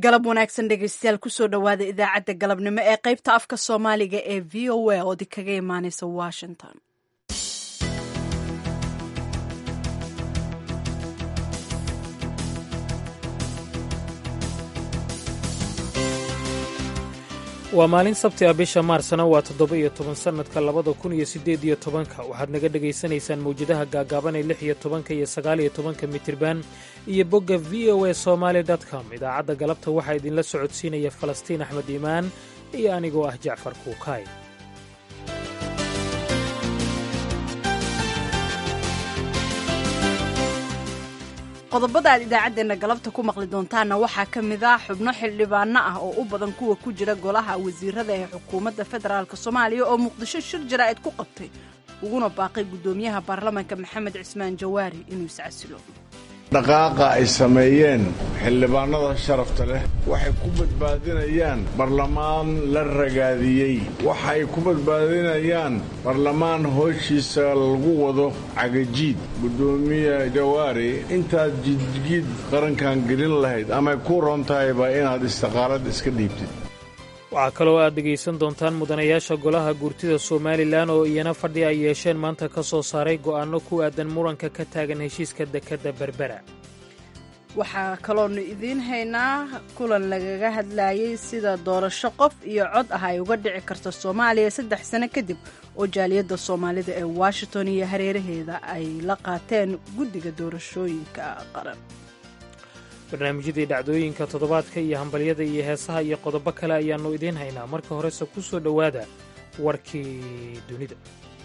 galab wanaagsan dhegeystayaal kusoo dhowaada idaacadda galabnimo ee qaybta afka soomaaliga ee v o a oo kaga imaaneysa washington waa maalin sabti ah bisha maarsna waa toddoba iyo toban sannadka labada kun iyo siddeed iyo tobanka waxaad naga dhegaysanaysaan mawjadaha gaagaaban ee lix iyo tobanka iyo sagaal iyo tobanka mitirban iyo bogga v o a somaali com idaacadda galabta waxaa idinla socodsiinaya falastiin axmed iimaan iyo anigoo ah jacfar kuukaay qodobada aad idaacaddeenna galabta ku maqli doontaanna waxaa ka mid ah xubno xildhibaano ah oo u badan kuwa ku jira golaha wasiirada ee xukuumadda federaalk soomaaliya oo muqdisho shir jaraa'id ku qabtay uguna baaqay guddoomiyaha baarlamaanka maxamed cismaan jawaari inuu iscasilo dhaqaaqa ay sameeyeen xildhibaanada sharafta leh waxay ku badbaadinayaan barlamaan la ragaadiyey waxay ku badbaadinayaan barlamaan hooshiisa lagu wado cagajiid guddoomiye jawaari intaad jidjiid qarankan gelin lahayd amay ku roon tahayba inaad istiqaalad iska dhiibtid waxaa kaloo aad dhegaysan doontaan mudanayaasha golaha guurtida somalilan oo iyana fadhi ay yeesheen maanta ka soo saaray go'aanno ku aadan muranka ka taagan heshiiska dekedda berbera waxaa kaloonu idiin haynaa kulan lagaga hadlayey sida doorasho qof iyo cod ah ay uga dhici karto soomaaliya saddex sano kadib oo jaaliyadda soomaalida ee washington iyo hareeraheeda ay la qaateen guddiga doorashooyinka qaran barnaamijyadii dhacdooyinka toddobaadka iyo hambalyada iyo heesaha iyo qodobo kale ayaannu idiin haynaa marka horese ku soo dhowaada warkii dunida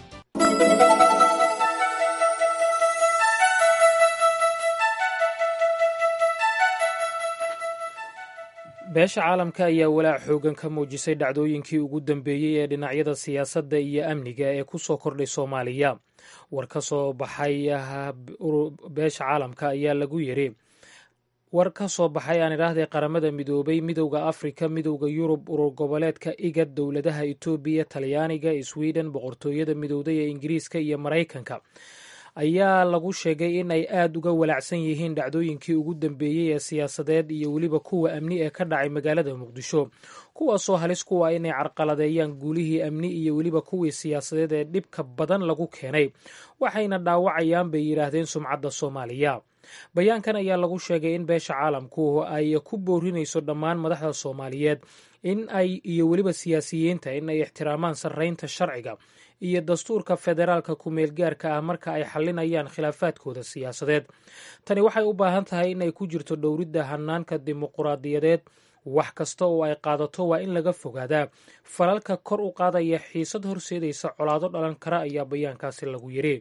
beesha caalamka ayaa walaac xoogan ka muujisay dhacdooyinkii ugu dambeeyey ee dhinacyada siyaasadda iyo amniga ee ku soo kordhay soomaaliya war ka soo baxay beesha caalamka ayaa lagu yidhi war ka soo baxay aan idhaahdee qaramada midoobay midowda afrika midowda yurub urur goboleedka igad dowladaha etoobiya talyaaniga sweden boqortooyada midowday ee ingiriiska iyo maraykanka ayaa lagu sheegay in ay aad uga walaacsan yihiin dhacdooyinkii ugu dambeeyey ee siyaasadeed iyo weliba kuwa amni ee ka dhacay magaalada muqdisho kuwaasoo halis kuwa inay carqaladeeyaan guulihii amni iyo weliba kuwii siyaasadeed ee dhibka badan lagu keenay waxayna dhaawacayaan bay yidhaahdeen sumcadda soomaaliya bayaankan ayaa lagu sheegay in beesha caalamku ay ku boorinayso dhammaan madaxda soomaaliyeed in ay iyo weliba siyaasiyiinta in ay ixtiraamaan sarreynta sharciga iyo dastuurka federaalka ku-meelgaarka ah marka ay xalinayaan khilaafaadkooda siyaasadeed tani waxay u baahan tahay in ay ku jirto dhowridda hanaanka dimuquraadiyadeed wax kasta oo ay qaadato waa in laga fogaadaa falalka kor u qaadaya xiisad horseedaysa colaado dhalan kara ayaa bayaankaasi lagu yidhi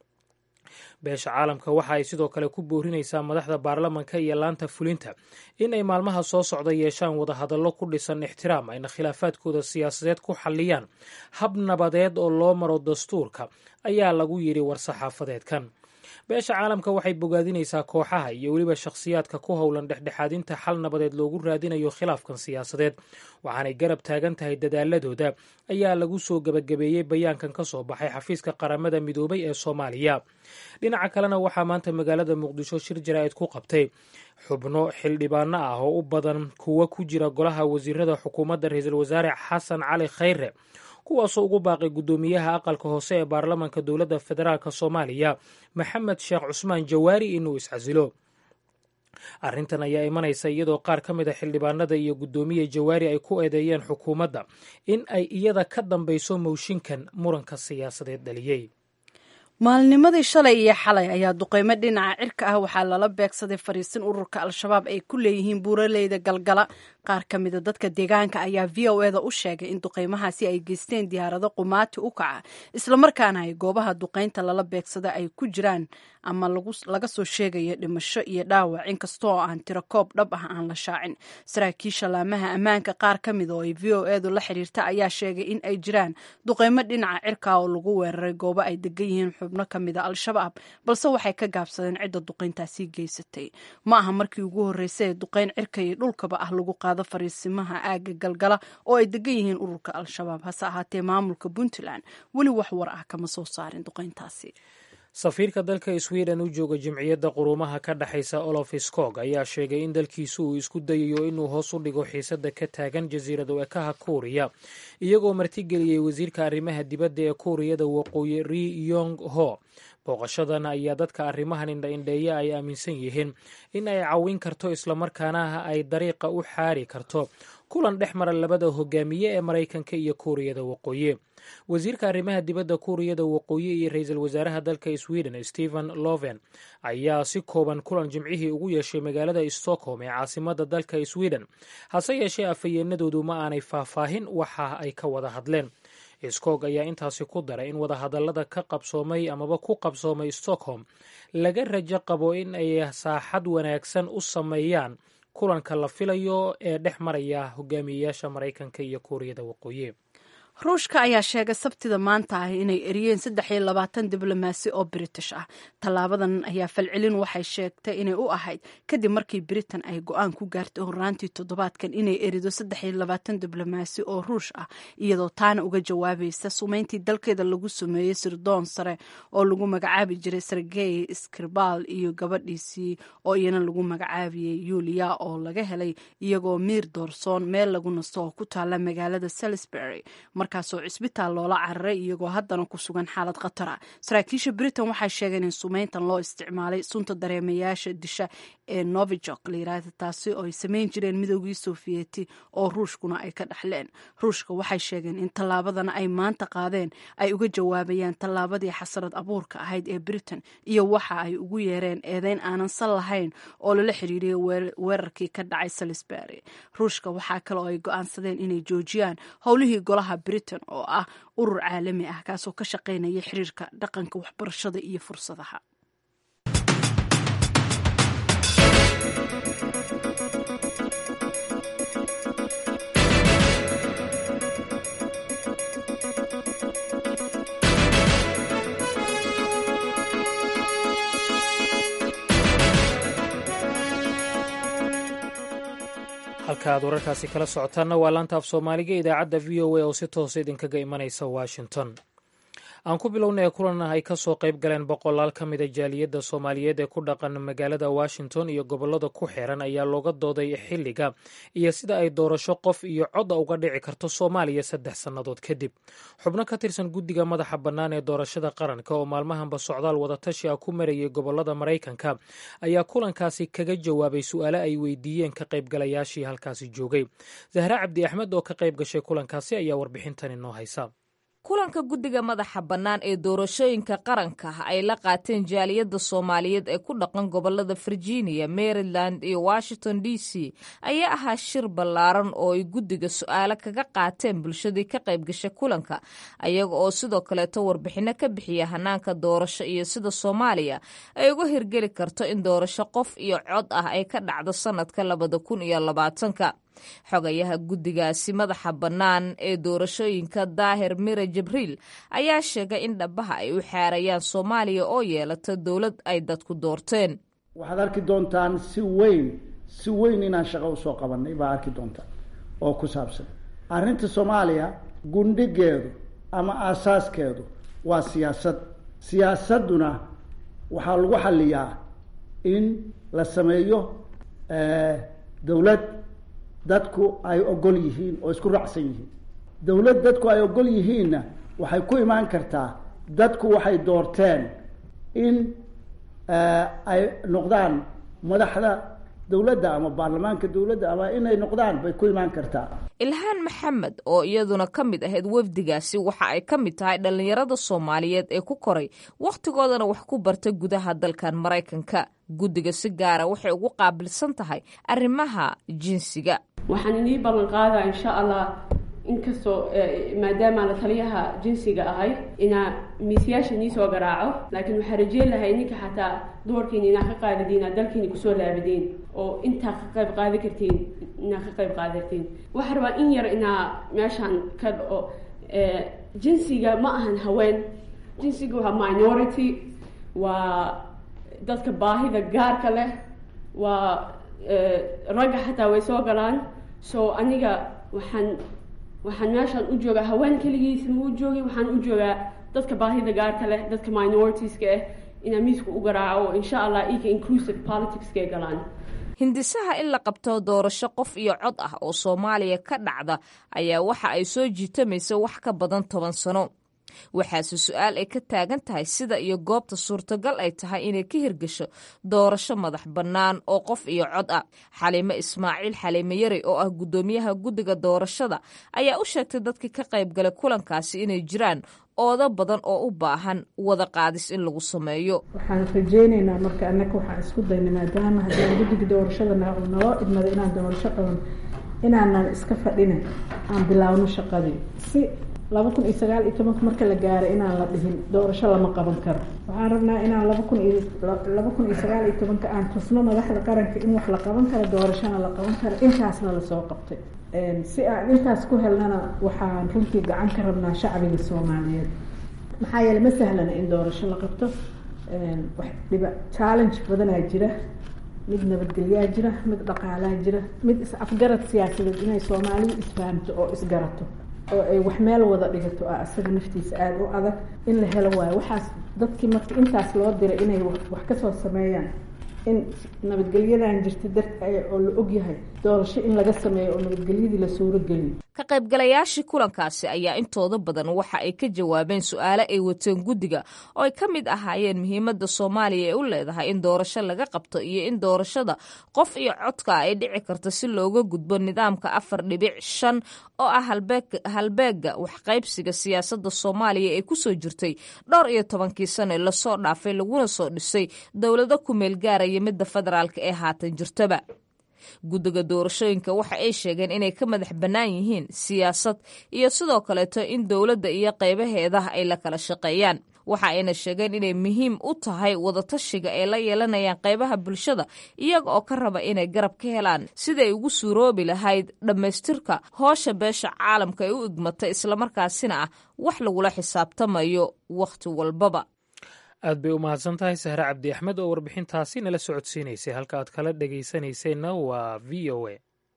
beesha caalamka waxa ay sidoo kale ku boorinaysaa madaxda baarlamanka iyo laanta fulinta in ay maalmaha soo socda yeeshaan wadahadallo ku dhisan ixtiraam ayna khilaafaadkooda siyaasadeed ku xalliyaan hab nabadeed oo loo maro dastuurka ayaa lagu yidhi war-saxaafadeedkan beesha caalamka waxay bogaadinaysaa kooxaha iyo weliba shakhsiyaadka ku howlan dhexdhexaadinta xal nabadeed loogu raadinayo khilaafkan siyaasadeed waxaanay garab taagan tahay dadaaladooda ayaa lagu soo gebagabeeyey bayaankan ka soo baxay xafiiska qaramada midoobay ee soomaaliya dhinaca kalena waxaa maanta magaalada muqdisho shir jaraa'id ku qabtay xubno xildhibaano ah oo u badan kuwa ku jira golaha wasiirada xukuumadda ra-iisul wasaare xasan cali khayre kuwaasoo ugu baaqay guddoomiyaha aqalka hoose ee baarlamanka dowladda federaalk soomaaliya maxamed sheekh cusmaan jawaari inuu iscasilo arrintan ayaa imanaysa iyadoo qaar ka mid a xildhibaanada iyo guddoomiye jawaari ay ku eedeeyeen xukuumadda in ay iyada ka dambayso mooshinkan muranka siyaasadeed dhaliyey maalnimadii shalay iyo xalay ayaa duqeymo dhinaca cirka ah waxaa lala beegsaday fariisin ururka al-shabaab ay ku leeyihiin buuraleyda galgala qaar ka mida dadka deegaanka ayaa v o eda u sheegay in duqeymahaasi ay geysteen diyaarado qumaati u kaca islamarkaana ay goobaha duqeynta lala beegsada ay ku jiraan ama laga soo sheegayo dhimasho iyo dhaawac inkastoo aan tiro koob dhab ah aan la shaacin saraakiisha laamaha ammaanka qaar ka mida oo ay v o edu la xiriirta ayaa sheegay in ay jiraan duqeymo dhinaca cirka oo lagu weeraray goobo ay degan yihiin xubno ka mida al-shabaab balse waxay ka gaabsadeen cidda duqeyntaasi geysatay ma aha markii ugu horreysay ee duqeyn cirka iyo dhulkaba ah lagu qaado fariisimaha aagga galgala oo ay degan yihiin ururka al-shabaab hase ahaatee maamulka puntland weli wax war ah kama soo saarin duqeyntaasi safiirka dalka sweden u jooga jimciyadda quruumaha ka dhexaysa olof skog ayaa sheegay in dalkiisu uu isku dayayo inuu hoos u dhigo xiisadda ka taagan jasiirad ekaha kuuriya iyagoo martigeliyey wasiirka arrimaha dibadda ee kuuriyada waqooyi ri yong ho booqashadan ayaa dadka arrimahan indha-indheeya ay aaminsan yihiin in ay cawin karto islamarkaana ay dariiqa u xaari karto kulan dhex mara labada hogaamiye ee maraykanka iyo kuuriyada waqooyi wasiirka arrimaha dibadda kuuriyada waqooyi iyo ra-iisul wasaaraha dalka sweden stephen loven ayaa si kooban kulan jimcihii ugu yeeshay magaalada stockholm ee caasimada dalka sweden hase yeeshee afhayeenadoodu ma aanay faahfaahin waxa ay ka wada hadleen skog ayaa intaasi ku daray in wadahadallada ka qabsoomay amaba ku qabsoomay stockholm laga rajo qabo in ay saaxad wanaagsan u sameeyaan kulanka la filayo ee dhex maraya hogaamiyeyaasha maraykanka iyo kuuriyada waqooyi ruushka ayaa sheegay sabtida maanta ah inay eriyeen saddex iyo labaatan diblomaasi oo british ah tallaabadan ayaa falcelin waxay sheegtay inay u ahayd kadib markii britain ay go-aan ku gaartay horaantii toddobaadkan inay erido saddex iyo labaatan diblomaasi oo ruush ah iyadoo taana uga jawaabaysa sumeyntii dalkeeda lagu sameeyey sirdoon sare oo lagu magacaabi jiray sergey skribal iyo gabadhiisii oo iyana lagu magacaabiyey yulia oo laga helay iyagoo miir doorsoon meel lagu nasto oo ku taala magaalada salisbury markaasoo cisbitaal loola cararay iyagoo haddana ku sugan xaalad khatar ah saraakiisha britain waxay sheegeen in sumeyntan loo isticmaalay sunta dareemayaasha disha ee novijok layiraahda taasi oo ay samayn jireen midoogii sofiyeeti oo ruushkuna ay ka dhaxleen ruushka waxay sheegeen in tallaabadana ay maanta qaadeen ay uga jawaabayaan tallaabadii xasarad abuurka ahayd ee britain iyo waxa ay ugu yeereen eedeyn aanan sal lahayn oo lala xiriiriyay weerarkii ka dhacay salisbury ruushka waxaa kale oo ay go-aansadeen inay joojiyaan howlihii golaha britain oo ah urur caalami ah kaasoo ka shaqaynaya xiriirka dhaqanka waxbarashada iyo fursadaha halka aad wararkaasi kala socotaanna waa laanta af soomaaliga idaacadda v o a oo si toosa idinkaga imanaysa washington aan ku bilownay kulan ay ka soo qayb galeen boqolaal ka mida jaaliyadda soomaaliyeed ee ku dhaqan magaalada washington iyo gobollada ku xiran ayaa looga dooday xilliga iyo sida ay doorasho qof iyo codda uga dhici karto soomaaliya saddex sannadood kadib xubno ka tirsan guddiga madaxa bannaan ee doorashada qaranka oo maalmahanba socdaal wadatashi ah ku marayay gobollada maraykanka ayaa kulankaasi kaga jawaabay su-aale ay weydiiyeen ka qaybgalayaashii halkaasi joogay zahre cabdi axmed oo ka qayb gashay kulankaasi ayaa warbixintan inoo haysa kulanka guddiga madaxa bannaan ee doorashooyinka qaranka ay la qaateen jaaliyadda soomaaliyeed ee ku dhaqan gobolada virginia maryland iyo washington d c ayaa ahaa shir ballaaran oo ay guddiga su-aalo kaga qaateen bulshadii ka qayb gashay kulanka ayaga oo sidoo kaleeto warbixinno ka bixiya hanaanka doorasho iyo sida soomaaliya ay uga hirgeli karto in doorasho qof iyo cod ah ay ka dhacdo sannadka labada kun iyo labaatanka xogayaha guddigaasi madaxa bannaan ee doorashooyinka daahir mire jibriil ayaa sheegay in dhabaha ay u xaarayaan soomaaliya oo yeelata dowlad ay dadku doorteen waxaad arki doontaan si weyn si weyn inaan shaqo usoo qabanay baa arki doontaan oo ku saabsan arrinta soomaaliya gundhigeedu ama aasaaskeedu waa siyaasad siyaasadduna waxaa lagu xaliyaa in la sameeyo dowlad dadku ay ogol yihiin oo isku raacsan yihiin dowlad dadku ay ogol yihiinna waxay ku imaan kartaa dadku waxay doorteen in ay noqdaan madaxda dowladda ama baarlamaanka dowladda ama inay noqdaan bay ku imaan kartaa ilhaan maxamed oo iyaduna ka mid ahayd wafdigaasi waxa ay ka mid tahay dhallinyarada soomaaliyeed ee ku koray wakhtigoodana wax ku barta gudaha dalkan maraykanka guddiga si gaara waxay ugu qaabilsan tahay arrimaha jinsiga waxaan inii ballan qaadaa insha allah inkastoo maadaama la taliyaha jinsiga ahay inaa miisyaasha nii soo garaaco laakiin waxaa rajeen lahay ninka xataa dumarkiina inaa ka qaadadiin aa dalkiina kusoo laabadiin oo intaa ka qayb qaadi kartiin inaa ka qayb qaadartiin waxaa rabaa in yar inaa meeshaan ka dhaco jinsiga ma ahan haween jinsiga waa minority waa dadka baahida gaarka leh waa ragga xataa way soo galaan so aniga waxaan waxaan meeshaan u joogaa haween keligiisa ma u joogin waxaan u joogaa dadka baahida gaarka leh dadka minoritiska ah inaa miiska u garaaco oo insha allah ika inclusive politicskay galaan hindisaha in la qabto doorasho qof iyo cod ah oo soomaaliya ka dhacda ayaa waxa ay soo jiitamaysa wax ka badan toban sano waxaase su-aal ay ka taagan tahay sida iyo goobta suurtagal ay tahay inay ka hirgasho doorasho madax bannaan oo qof iyo cod ah xaliime ismaaciil xaliime yari oo ah guddoomiyaha guddiga doorashada ayaa u sheegtay dadkii ka qayb galay kulankaasi inay jiraan oodo badan oo u baahan wada qaadis in lagu sameeyo waxaan rajeyneynaa marka annaka waxaan isku dayna maadaama haddaan guddiga doorashada naloo idmada inaan doorasho qaban inaanan iska fadhina aan bilaawno shaqadii si laba kun iyo sagaal iyo tobanka marka la gaaro inaan la dhihin doorasho lama qaban karo waxaan rabnaa inaan laba kun iyo laba kun iyo sagaal iyo tobanka aan tusno madaxda qaranka in wax la qaban karo doorashona la qaban karo intaasna lasoo qabtay si aan intaas ku helnana waxaan runtii gacan ka rabnaa shacbiga soomaaliyeed maxaa yeele ma sahlana in doorasho la qabto wax dhiba challenge badanaa jira mid nabadgelyaa jira mid dhaqaalaa jira mid is-afgarad siyaasadeed inay soomaalidu isfahamto oo isgarato oo ay wax meel wada dhigato ah isaga naftiisa aada u adag in la helo waayo waxaas dadkii marka intaas loo diray inay wax kasoo sameeyaan in nabadgelyadan jirta dar oo la ogyahay doorasho in laga sameeyo oo nabadgelyadii la suurogeliyo ka qaybgalayaashii kulankaasi ayaa intooda badan waxa ay ka jawaabeen su-aale ay wateen guddiga oo ay ka mid ahaayeen muhiimadda soomaaliya ee u leedahay in doorasho laga qabto iyo in doorashada qof iyo codka ay dhici karto si looga gudbo nidaamka afar dhibic shan oo ah halbeega waxqaybsiga siyaasadda soomaaliya ee kusoo jirtay dhowr iyo tobankii sano lasoo dhaafay laguna soo dhisay dowlado ku meel gaaraya midda federaalka ee haatan jirtaba guddiga doorashooyinka waxa ay sheegeen inay ka madax bannaan yihiin siyaasad iyo sidoo kaleeto in dowladda iyo qaybaheeda ay la kala shaqeeyaan waxa ayna sheegeen inay muhiim u tahay wadatashiga ay la yeelanayaan qaybaha bulshada iyaga oo ka raba inay garab ka helaan siday ugu suuroobi lahayd dhammaystirka hoosha beesha caalamka ay u igmatay islamarkaasina ah wax lagula xisaabtamayo wakhti walbaba aad bay u mahadsan tahay sahre cabdi axmed oo warbixintaasi nala socodsiinaysay halka aad kala dhegaysanayseena waa v o a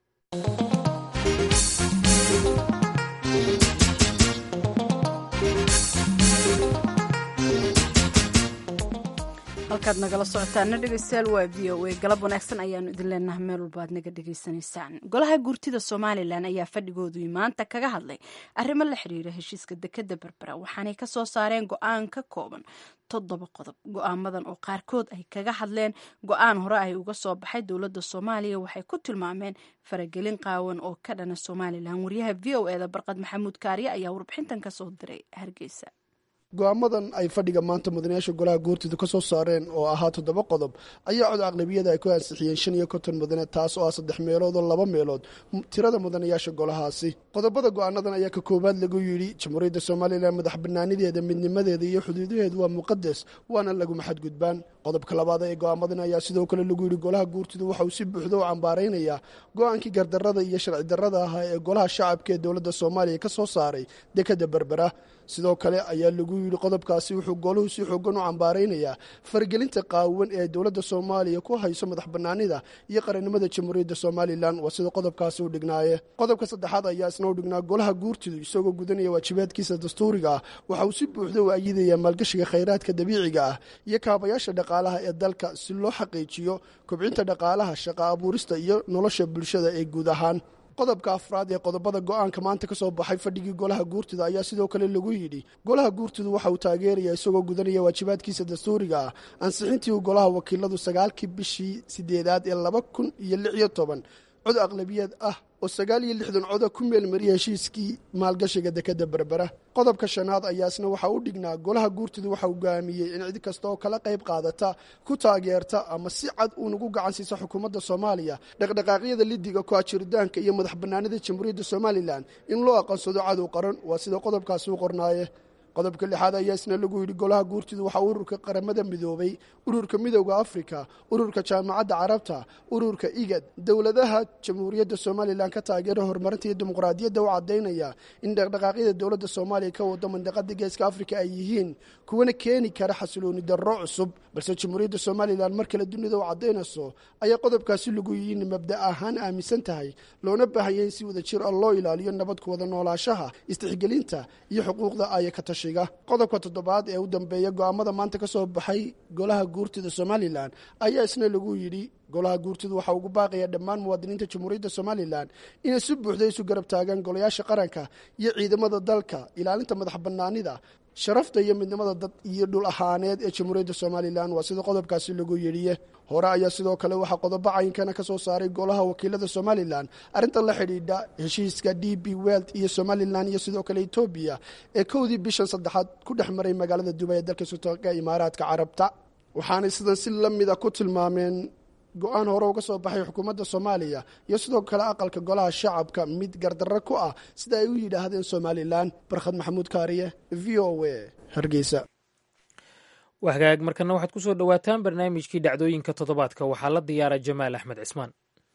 halkaad nagala socotaana dhegeystayaal waa v o a galab wanaagsan ayaanu idin leenaha meel walba aad naga dhegaysanaysaan golaha guurtida somalilan ayaa fadhigoodu maanta kaga hadlay arrimo la xiriira heshiiska dekeda berbera waxaanay kasoo saareen go-aan ka kooban toddoba qodob go-aamadan oo qaarkood ay kaga hadleen go-aan hore ay uga soo baxay dowladda soomaaliya waxay ku tilmaameen faragelin qaawan oo ka dhana somalilan wariyaha v o eda barqad maxamuud kaariye ayaa warbixintan kasoo diray hargeysa go-aamadan ay fadhiga maanta mudanayaasha golaha guurtida ka soo saareen oo ahaa toddoba qodob ayaa cod aqlabiyada ay ku ansixiyeen shan iyo konton mudane taas oo ah saddex meelood oo laba meelood tirada mudanayaasha golahaasi qodobada go-aanadan ayaa ka koowaad lagu yidhi jamhuuriyadda somalilan madax banaanideeda midnimadeeda iyo xuduudaheedu waa muqadas waana laguma xadgudbaan qodobka labaad ee go-aamadan ayaa sidoo kale lagu yidhi golaha guurtidu waxa uu si buuxda u cambaaraynayaa go-aankii gardarada iyo sharci darrada ahaa ee golaha shacabka ee dowladda soomaaliya ka soo saaray dekeda berbera sidoo kale ayaa lagu yidhi qodobkaasi wuxuu goluhu si xoogan u cambaaraynayaa faragelinta qaawan ee dowladda soomaaliya ku hayso madax banaanida iyo qarannimada jamhuuriyadda somalilan waa sida qodobkaasi u dhignaaye qodobka saddexaad ayaa isna u dhignaa golaha guurtidu isagoo gudanaya waajibaadkiisa dastuuriga ah waxa uu si buuxda u ayidayaa maalgashiga khayraadka dabiiciga ah iyo kaabayaasha dhaqaalaha ee dalka si loo xaqiijiyo kobcinta dhaqaalaha shaqa abuurista iyo nolosha bulshada ee guud ahaan qodobka afraad ee qodobada go-aanka maanta ka soo baxay fadhigii golaha guurtida ayaa sidoo kale lagu yidhi golaha guurtidu waxa uu taageerayaa isagoo gudanaya waajibaadkiisa dastuuriga ah ansixintii uu golaha wakiiladu sagaalkii bishii sideedaad ee laba kun iyo lix iyo toban cod aqlabiyad ah oo sagaal iyo lixdan coda ku meelmariyay heshiiskii maalgashiga dekeda berbera qodobka shanaad ayaa isna waxa u dhignaa golaha guurtidu waxa uu go'aamiyey in cid kasta oo kala qayb qaadata ku taageerta ama si cad uunagu gacan siisa xukuumadda soomaaliya dhaqdhaqaaqyada lidiga ku-ajiritaanka iyo madax bannaanida jamhuuriyadda somalilan in loo aqoonsado cadow qaran waa sida qodobkaasi u qornaaye qodobka lixaad ayaa isna lagu yidhi golaha guurtidu waxaa ururka qaramada midoobay ururka midowda afrika ururka jaamacadda carabta ururka igad dowladaha jamhuuriyadda somalilan ka taageera horumarinta iyo dimuqraadiyadda u caddaynaya in dhaqdhaqaaqyada dowladda soomaaliya ka wado mandaqada geeska afrika ay yihiin kuwana keeni kara xasilooni darro cusub balse jamhuuriyadda somalilan mar kale dunida u caddaynayso ayaa qodobkaasi lagu yihiin mabda ahaan aaminsan tahay loona baahanya in si wada jir ah loo ilaaliyo nabad ku wada noolaashaha istixgelinta iyo xuquuqda aya ka tasha wadatashiga qodobka toddobaad ee u dambeeya go'aamada maanta ka soo baxay golaha guurtida somalilan ayaa isna lagu yidhi golaha guurtidu waxaa ugu baaqaya dhammaan muwaadiniinta jamhuuriyadda somalilan inay si buuxda isu garab taagaan golayaasha qaranka iyo ciidamada dalka ilaalinta madax bannaanida sharafta iyo midnimada dad iyo dhul ahaaneed ee jamhuuriyadda somalilan waa sida qodobkaasi lagu yidhiye hore ayaa sidoo kale waxaa qodobo cayinkana ka soo saaray golaha wakiilada somalilan arrintan la xidhiidha heshiiska d b welt iyo somalilan iyo sidoo kale etoobiya ee kowdii bishan saddexaad ku dhex maray magaalada dubay ee dalka sultaanka imaaraadka carabta waxaanay sidan si la mida ku tilmaameen go-aan hore uga soo baxay xukuumadda soomaaliya iyo sidoo kale aqalka golaha shacabka mid gardarro ku ah sida ay u yidhaahdeen somalilan barkhad maxamuud kaariye v o a hargeysa wahagaag markana waxaad ku soo dhowaataan barnaamijkii dhacdooyinka toddobaadka waxaa la diyaara jamaal axmed cismaan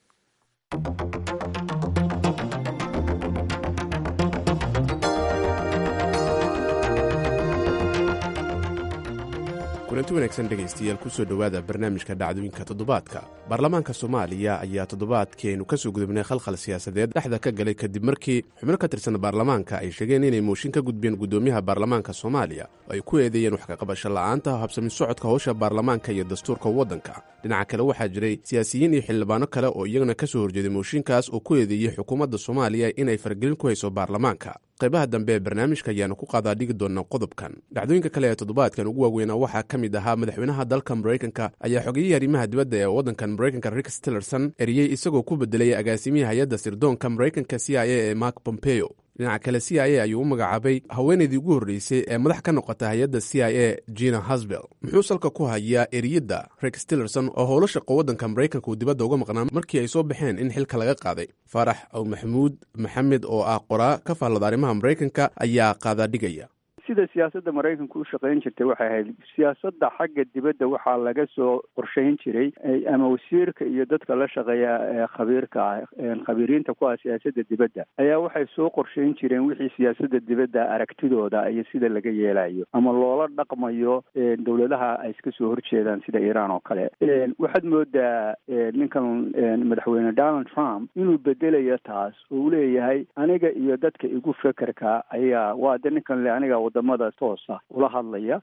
kulanti wanaagsan dhegaystayaal kusoo dhowaada barnaamijka dhacdooyinka toddobaadka baarlamaanka soomaaliya ayaa toddobaadkii aynu ka soo gudubnay khalkhal siyaasadeed dhexda ka galay kadib markii xubno ka tirsan baarlamaanka ay sheegeen inay mooshin ka gudbeen guddoomiyaha baarlamaanka soomaaliya oo ay ku eedeeyeen wax kaqabasho la'aanta habsami socodka howsha baarlamaanka iyo dastuurka waddanka dhinaca kale waxaa jiray siyaasiyiin iyo xildhibaano kale oo iyagana ka soo horjeeday mooshinkaas oo ku eedeeyey xukuumadda soomaaliya inay faragelin ku hayso baarlamaanka qaybaha dambe ee barnaamijka ayaanu ku qaadaa dhigi doonaa qodobkan dhacdooyinka kale ee toddobaadkan ugu waaweynaa waxaa ka mid ahaa madaxweynaha dalka maraykanka ayaa xogiyihii arrimaha dibadda ee waddankan maraykanka rick stillerson eriyey isagoo ku bedelay agaasimihii hay-adda sirdoonka maraykanka c i a ee mark pompeo dhinaca kale c i a ayuu u magacaabay haweenaydii ugu horreysay ee madax ka noqota hay-adda c i a jina hasbel muxuu salka ku hayaa eriyadda rick stillerson oo howlo shaqo waddanka maraykanka uu dibadda uga maqnaa markii ay soo baxeen in xilka laga qaaday faarax aw maxamuud maxamed oo ah qoraa ka faallada arrimaha maraykanka ayaa qaadaa dhigaya sida siyaasadda maraykanku u shaqayn jirtay waxay ahayd siyaasadda xagga dibadda waxaa laga soo qorshayn jiray ama wasiirka iyo dadka la shaqeeya ee khabiirka ah khabiiriinta ku ah siyaasadda dibadda ayaa waxay soo qorshayn jireen wixii siyaasadda dibadda aragtidooda iyo sida laga yeelayo ama loola dhaqmayo dowladaha ay iska soo horjeedaan sida iiraan oo kale waxaad moodaa ninkan madaxweyne donald trump inuu bedelayo taas oo uu leeyahay aniga iyo dadka igu fekerka ayaa waa de ninkan le aniga wadamada toosa ula hadlaya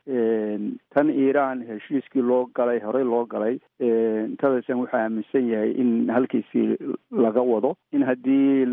tan iiraan heshiiskii loo galay horey loo galay tadasan wuxuu aaminsan yahay in halkiisii laga wado in haddii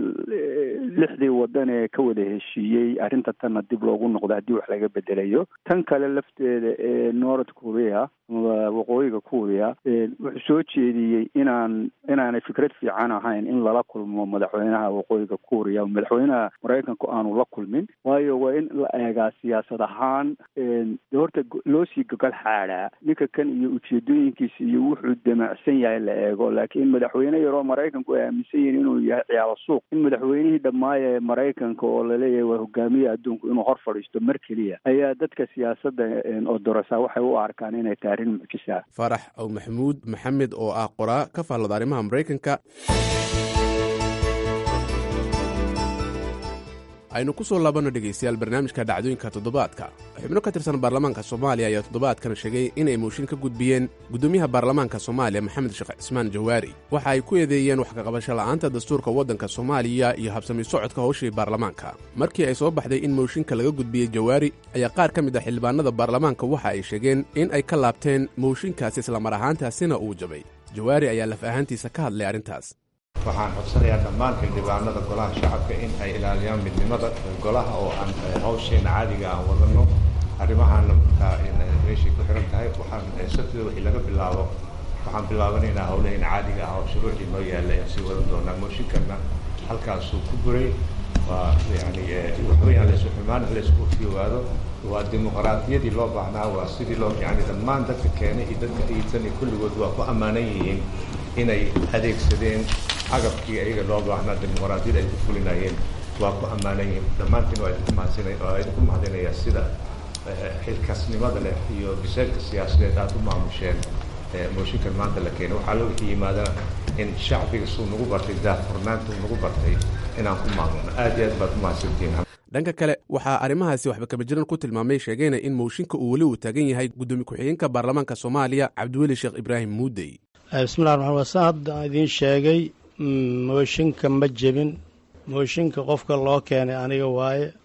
lixdii wadan ee ka wada heshiiyey arrinta tanna dib loogu noqdo haddii wax laga bedelayo tan kale lafteeda ee north korea ama waqooyiga korea wuxuu soo jeediyey inaan inaanay fikrad fiican ahayn in lala kulmo madaxweynaha waqooyiga korea madaxweynaha maraykanku aanu la kulmin waayo waa in la eegaa siyaasad ahaan de horta loo sii gogol xaadhaa ninka kan iyo ujeedooyinkiisa iyo wuxuu damacsan yahay la eego laakiin madaxweyne yaroo maraykanku ay aaminsan yihiin inuu yahay ciyaalo suuq in madaxweynihii dhammaaya ee maraykanka oo laleeyahay waa hogaamiya adduunku inuu hor fadhiisto mar keliya ayaa dadka siyaasadda oo dorasa waxay u arkaan inay tahay arrin mucjisa faarax aw maxamuud maxamed oo ah qoraa ka faallada arrimaha maraykanka aynu ku soo laabanno dhegaystayaal barnaamijka dhacdooyinka toddobaadka xubno ka tirsan baarlamaanka soomaaliya ayaa toddobaadkan sheegay inay mooshin ka gudbiyeen guddoomiyaha baarlamaanka soomaaliya maxamed sheekh cismaan jawaari waxa ay ku eedeeyeen wax kaqabasho la'aanta dastuurka waddanka soomaaliya iyo habsami socodka howshii baarlamaanka markii ay soo baxday in mooshinka laga gudbiyey jawaari ayaa qaar ka mid ah xildhibaanada baarlamaanka waxa ay sheegeen in ay ka laabteen mooshinkaas islamar ahaantaasina uu jabay jawaari ayaa laf ahaantiisa ka hadlay arrintaas waxaan codsanayaa dhammaan xildhibaanada golaha shacabka in ay ilaaliyaan midnimada golaha oo aan hawsheena caadiga aan wadano arrimahaana markaa meeshay ku xiran tahay waxaan sabtida wixii laga bilaabo waxaan bilaabanaynaa howlaheena caadiga ah oo shuruucii noo yaalla aan sii wadan doonaa mooshinkanna halkaasuu ku buray waa yani waxweyaan laysu xumaan laysku fiyowaado waa dimuqraadiyadii loo baahnaa waa sidii loo yani dhammaan dadka keenay iyo dadka iidsan iyo kulligood waa ku ammaanan yihiin inay adeegsadeen cagabkii ayaga loo baahnaa dimuqraadiyada ay ku fulinayeen waa ku ammaanan yihiin dhammaantiin waa idinku mahadsanay waa idinku mahadinayaa sida xilkasnimada leh iyo biseelka siyaasadeed aada u maamusheen mooshinkan maanta la keenay waxaa loo wixii yimaadana in shacbiga suu nagu bartay daahfurnaanta uu nagu bartay inaan ku maamulno aad iyo aad baad ku mahadsantihiin dhanka kale waxaa arrimahaasi waxba kaba jiran ku tilmaamay sheegayna in mooshinka uu weli uu taagan yahay guddoomiye ku-xigeenka baarlamaanka soomaaliya cabdiweli sheekh ibraahim muudey bismillahi raxmaan waa saa hadda aan idiin sheegay mooshinka ma jebin mooshinka qofka loo keenay aniga waaye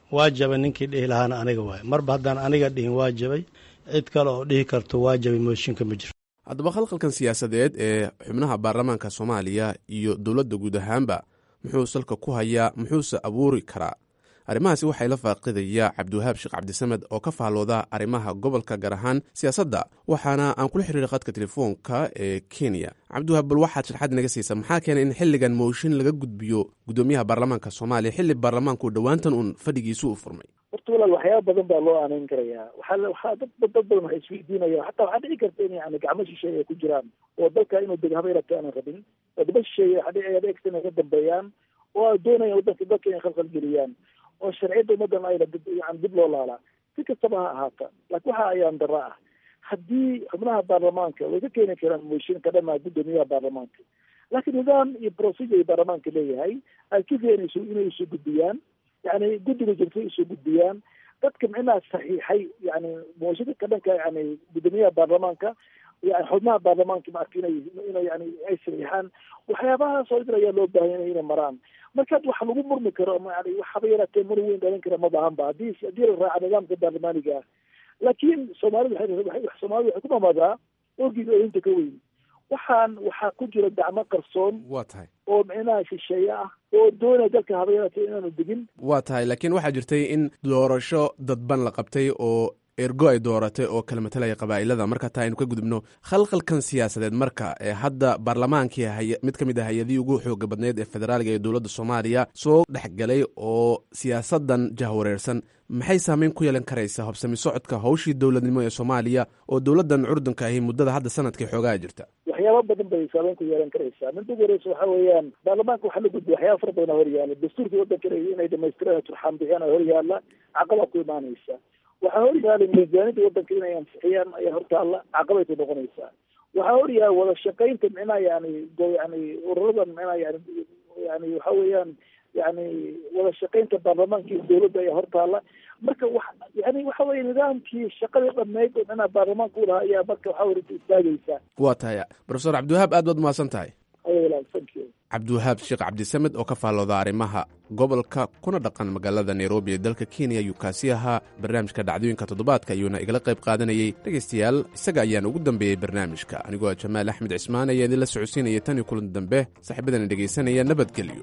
waa jabay ninkii dhihi lahaana aniga waay marba haddaan aniga dhihin waa jabay cid kale oo dhihi karto waa jabay mooshinka ma jiro haddaba khalkhalkan siyaasadeed ee xubnaha baarlamaanka soomaaliya iyo dowladda guud ahaanba muxuu salka ku hayaa muxuuse abuuri karaa arrimahaasi waxay la faaqidaya cabdiwahaab sheekh cabdisamed oo ka faallooda arrimaha gobolka gaar ahaan siyaasadda waxaana aan kula xiriiray khadka telefoonka ee kenya cabdiwahaab bal waxaad sharxaad inaga siisaa maxaa keenay in xilligan mooshin laga gudbiyo guddoomiyaha baarlamaanka soomaaliya xilli baarlamaanku dhowaantan uun fadhigiisu u furmay horta walaal waxyaaba badan baa loo aanayn karayaa waxaa waxaa dad dad badan waxay isweydiinayaan xataa waxaa dhici karta in yani gacmo shisheeye ay ku jiraan oo dalka inuu deg habeyrata aanan rabin wadamo shisheeye waxaa dhici dhici karta inay ka dambeeyaan oo ay doonayaan wadanka dalka inay khalkhal geliyaan oo sharciyadda ummadan ayna dib yani dib loo laalaa si kastaba ha ahaata laakiin waxa ayaan dara ah haddii xubnaha baarlamaanka way ka keeni karaan mooshin ka dhamaa guddoomiyaha baarlamaanka laakiin nidaam iyo procedure ay baarlamaanka leeyahay ay ka keenayso inay isu gudbiyaan yani guddiga jirta isu gudbiyaan dadka micnaha saxiixay yani mooshinka ka dhanka yani guddoomiyaha baarlamaanka yani xubnaha baarlamaanka maarka inay inay yani ay saxiixaan waxyaabahaas oo idin ayaa loo baahan inay maraan marka wax lagu murmi karo yani waxaba yaraatee mur weyn dhalin kara ma bahanba hadii haddii la raaca nidaamka baarlamaaniga ah laakiin soomaalida waay soomaalida waxay ku mamaadaa orgiga ooyinta ka weyn waxaan waxaa ku jira gacmo qarsoon waa tahay oo micnaha shisheeye ah oo doonaya dalka haba yaraatee inaanu degin waa tahay laakiin waxaa jirtay in doorasho dadban la qabtay oo ergo ay dooratay oo kala matalaya qabaa'ilada marka taa aynu ka gudubno khalkhalkan siyaasadeed marka ee hadda baarlamaankii hay mid ka mid ah hay-adihii ugu xooga badneyd ee federaaliga ee dowladda soomaaliya soo dhexgalay oo siyaasadan jahwareersan maxay saameyn ku yeelan karaysaa hobsami socodka hawshii dowladnimo ee soomaaliya oo dowladdan curdunka ahi muddada hadda sanadkii xoogaa jirta waxyaaba badan bay saameyn ku yeelan karaysaa midda ugu horeysa waxa weeyaan baarlamaanka waxaa la gudbiya waxyaaba fara badan aa horyaala dastuurkii waddanka inay dhamaystiraan turxaan bixiyaan aa horyaala caqabaa ku imaanaysa waxaa horyaalay miisaanida waddanka inay ansixiyaan ayaa hortaalla caqabay ku noqonaysaa waxaa horyaala wada shaqaynta micnaha yani yani ururadan micnaha yani yani waxa weeyaan yani wada shaqaynta baarlamaanka iyo dowladda ayaa hortaalla marka wa yani waxa weye nidaamkii shaqadii dhammayd oo micnaha baarlamaanka u lahaa ayaa marka waxa weye istaagaysaa waa tahay profesor cabdiwahaab aad baad umahadsan tahay thank you cabdiwahaab sheekh cabdisamed oo ka faallooda arrimaha gobolka kuna dhaqan magaalada nairobi ee dalka kenya ayuu kaasi ahaa barnaamijka dhacdooyinka toddobaadka ayuuna igala qayb qaadanayey dhegaystayaal isaga ayaan ugu dambeeyey barnaamijka anigoo jamaal axmed cismaan ayaa idinla socodsiinaya tan iyo kulan dambe saaxiibadana dhegaysanaya nabadgelyo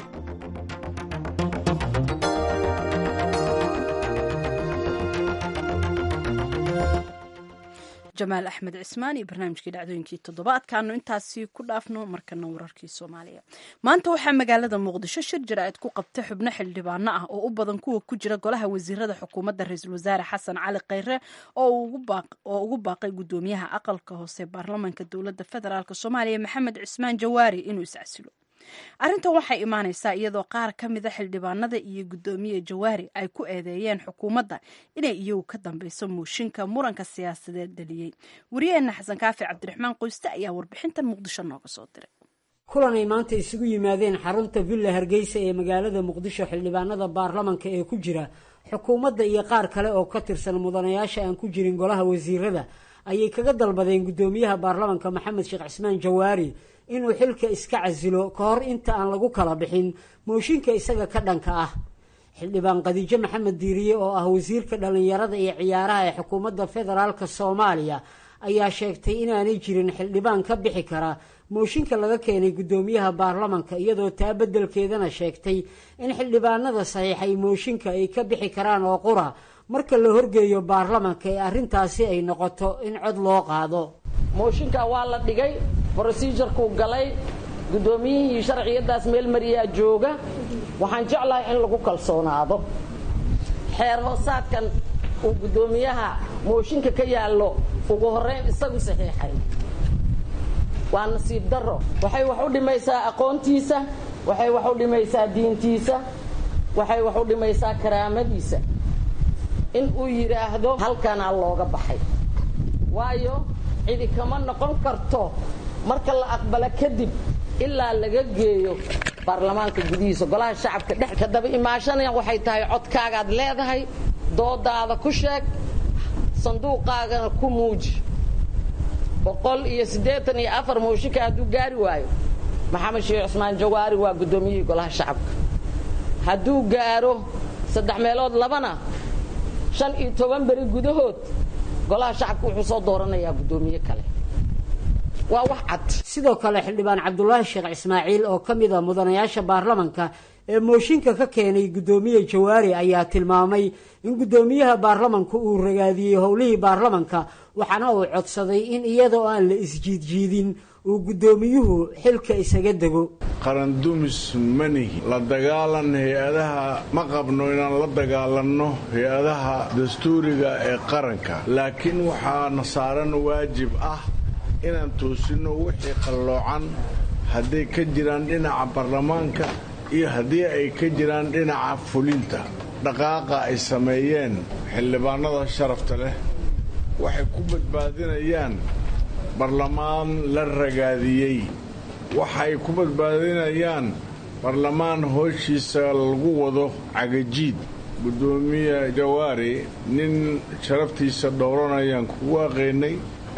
jamaal axmed cismaan iyo barnaamijkii dhacdooyinkii toddobaadkaanu intaasi ku dhaafno markana wararkii soomaaliya maanta waxaa magaalada muqdisho shir jaraa'id ku qabtay xubno xildhibaano ah oo u badan kuwa ku jira golaha wasiirada xukuumadda ra-iisul wasaare xasan cali khayre oo ugu baaqay guddoomiyaha aqalka hoose baarlamaanka dowladda federaalk soomaaliya maxamed cismaan jawaari inuu iscasilo arrintan waxay imaanaysaa iyadoo qaar ka mida xildhibaanada iyo guddoomiye jawaari ay ku eedeeyeen xukuumadda inay iyagu ka dambeyso mooshinka muranka siyaasadeed dhaliyey wariyaheenna xasan kaafi cabdiraxmaan qoyste ayaa warbixintan muqdisho nooga soo diray kulan ay maanta isugu yimaadeen xarunta villa hargeysa ee magaalada muqdisho xildhibaanada baarlamanka ee ku jira xukuumadda iyo qaar kale oo ka tirsan mudanayaasha aan ku jirin golaha wasiirada ayay kaga dalbadeen guddoomiyaha baarlamanka maxamed sheekh cismaan jawaari inuu xilka iska casilo ka hor inta aan lagu kala bixin mooshinka isaga ka dhanka ah xildhibaan khadiijo maxamed diiriye oo ah wasiirka dhallinyarada iyo ciyaaraha ee xukuumadda federaalka soomaaliya ayaa sheegtay inaanay jirin xildhibaan ka bixi kara mooshinka laga keenay guddoomiyaha baarlamanka iyadoo taa beddelkeedana sheegtay in xildhibaanada saxiixay mooshinka ay ka bixi karaan oo qura marka la horgeeyo baarlamanka ee arrintaasi ay noqoto in cod loo qaado mooshinka waa la dhigay brosijarkuu galay guddoomiyihii sharciyadaas meel mariyaa jooga waxaan jeclahay in lagu kalsoonaado xeer hoosaadkan uu guddoomiyaha mooshinka ka yaallo ugu horrayn isagu saxiixay waa nasiib darro waxay wax u dhimaysaa aqoontiisa waxay wax u dhimaysaa diintiisa waxay wax u dhimaysaa karaamadiisa in uu yidhaahdo halkanaa looga baxay waayo cidi kama noqon karto marka la aqbalo kadib ilaa laga geeyo baarlamaanka gudihiisa golaha shacabka dhex ka daba imaashanaya waxay tahay codkaagaad leedahay doodaada ku sheeg sanduuqaagana ku muuji boqol iyo siddeetan iyo afar mooshinka hadduu gaari waayo maxamed sheekh cusmaan jawaari waa guddoomiyihii golaha shacabka hadduu gaaro saddex meelood labana shan iyo toban beri gudahood golaha shacabka wuxuu soo dooranayaa guddoomiye kale waa wax cad sidoo kale xildhibaan cabdulaahi sheekh ismaaciil oo ka mid a mudanayaasha baarlamanka ee mooshinka ka keenay guddoomiye jawaari ayaa tilmaamay in guddoomiyaha baarlamanku uu ragaadiyey howlihii baarlamanka waxaana uu codsaday in iyadoo aan la isjiidjiidin uu guddoomiyuhu xilka isaga dego qarandumis manihi la dagaalan hay-adaha ma qabno inaan la dagaalanno hay-adaha dastuuriga ee qaranka laakiin waxaana saaran waajib ah inaan toosinno wixii qalloocan hadday ka jiraan dhinaca baarlamaanka iyo haddii ay ka jiraan dhinaca fulinta dhaqaaqa ay sameeyeen xildhibaanada sharafta leh waxay ku badbaadinayaan barlamaan la ragaadiyey waxay ku badbaadinayaan barlamaan hooshiisa lagu wado cagajiid guddoomiye jawaari nin sharaftiisa dhowranayaan kugu aqaynay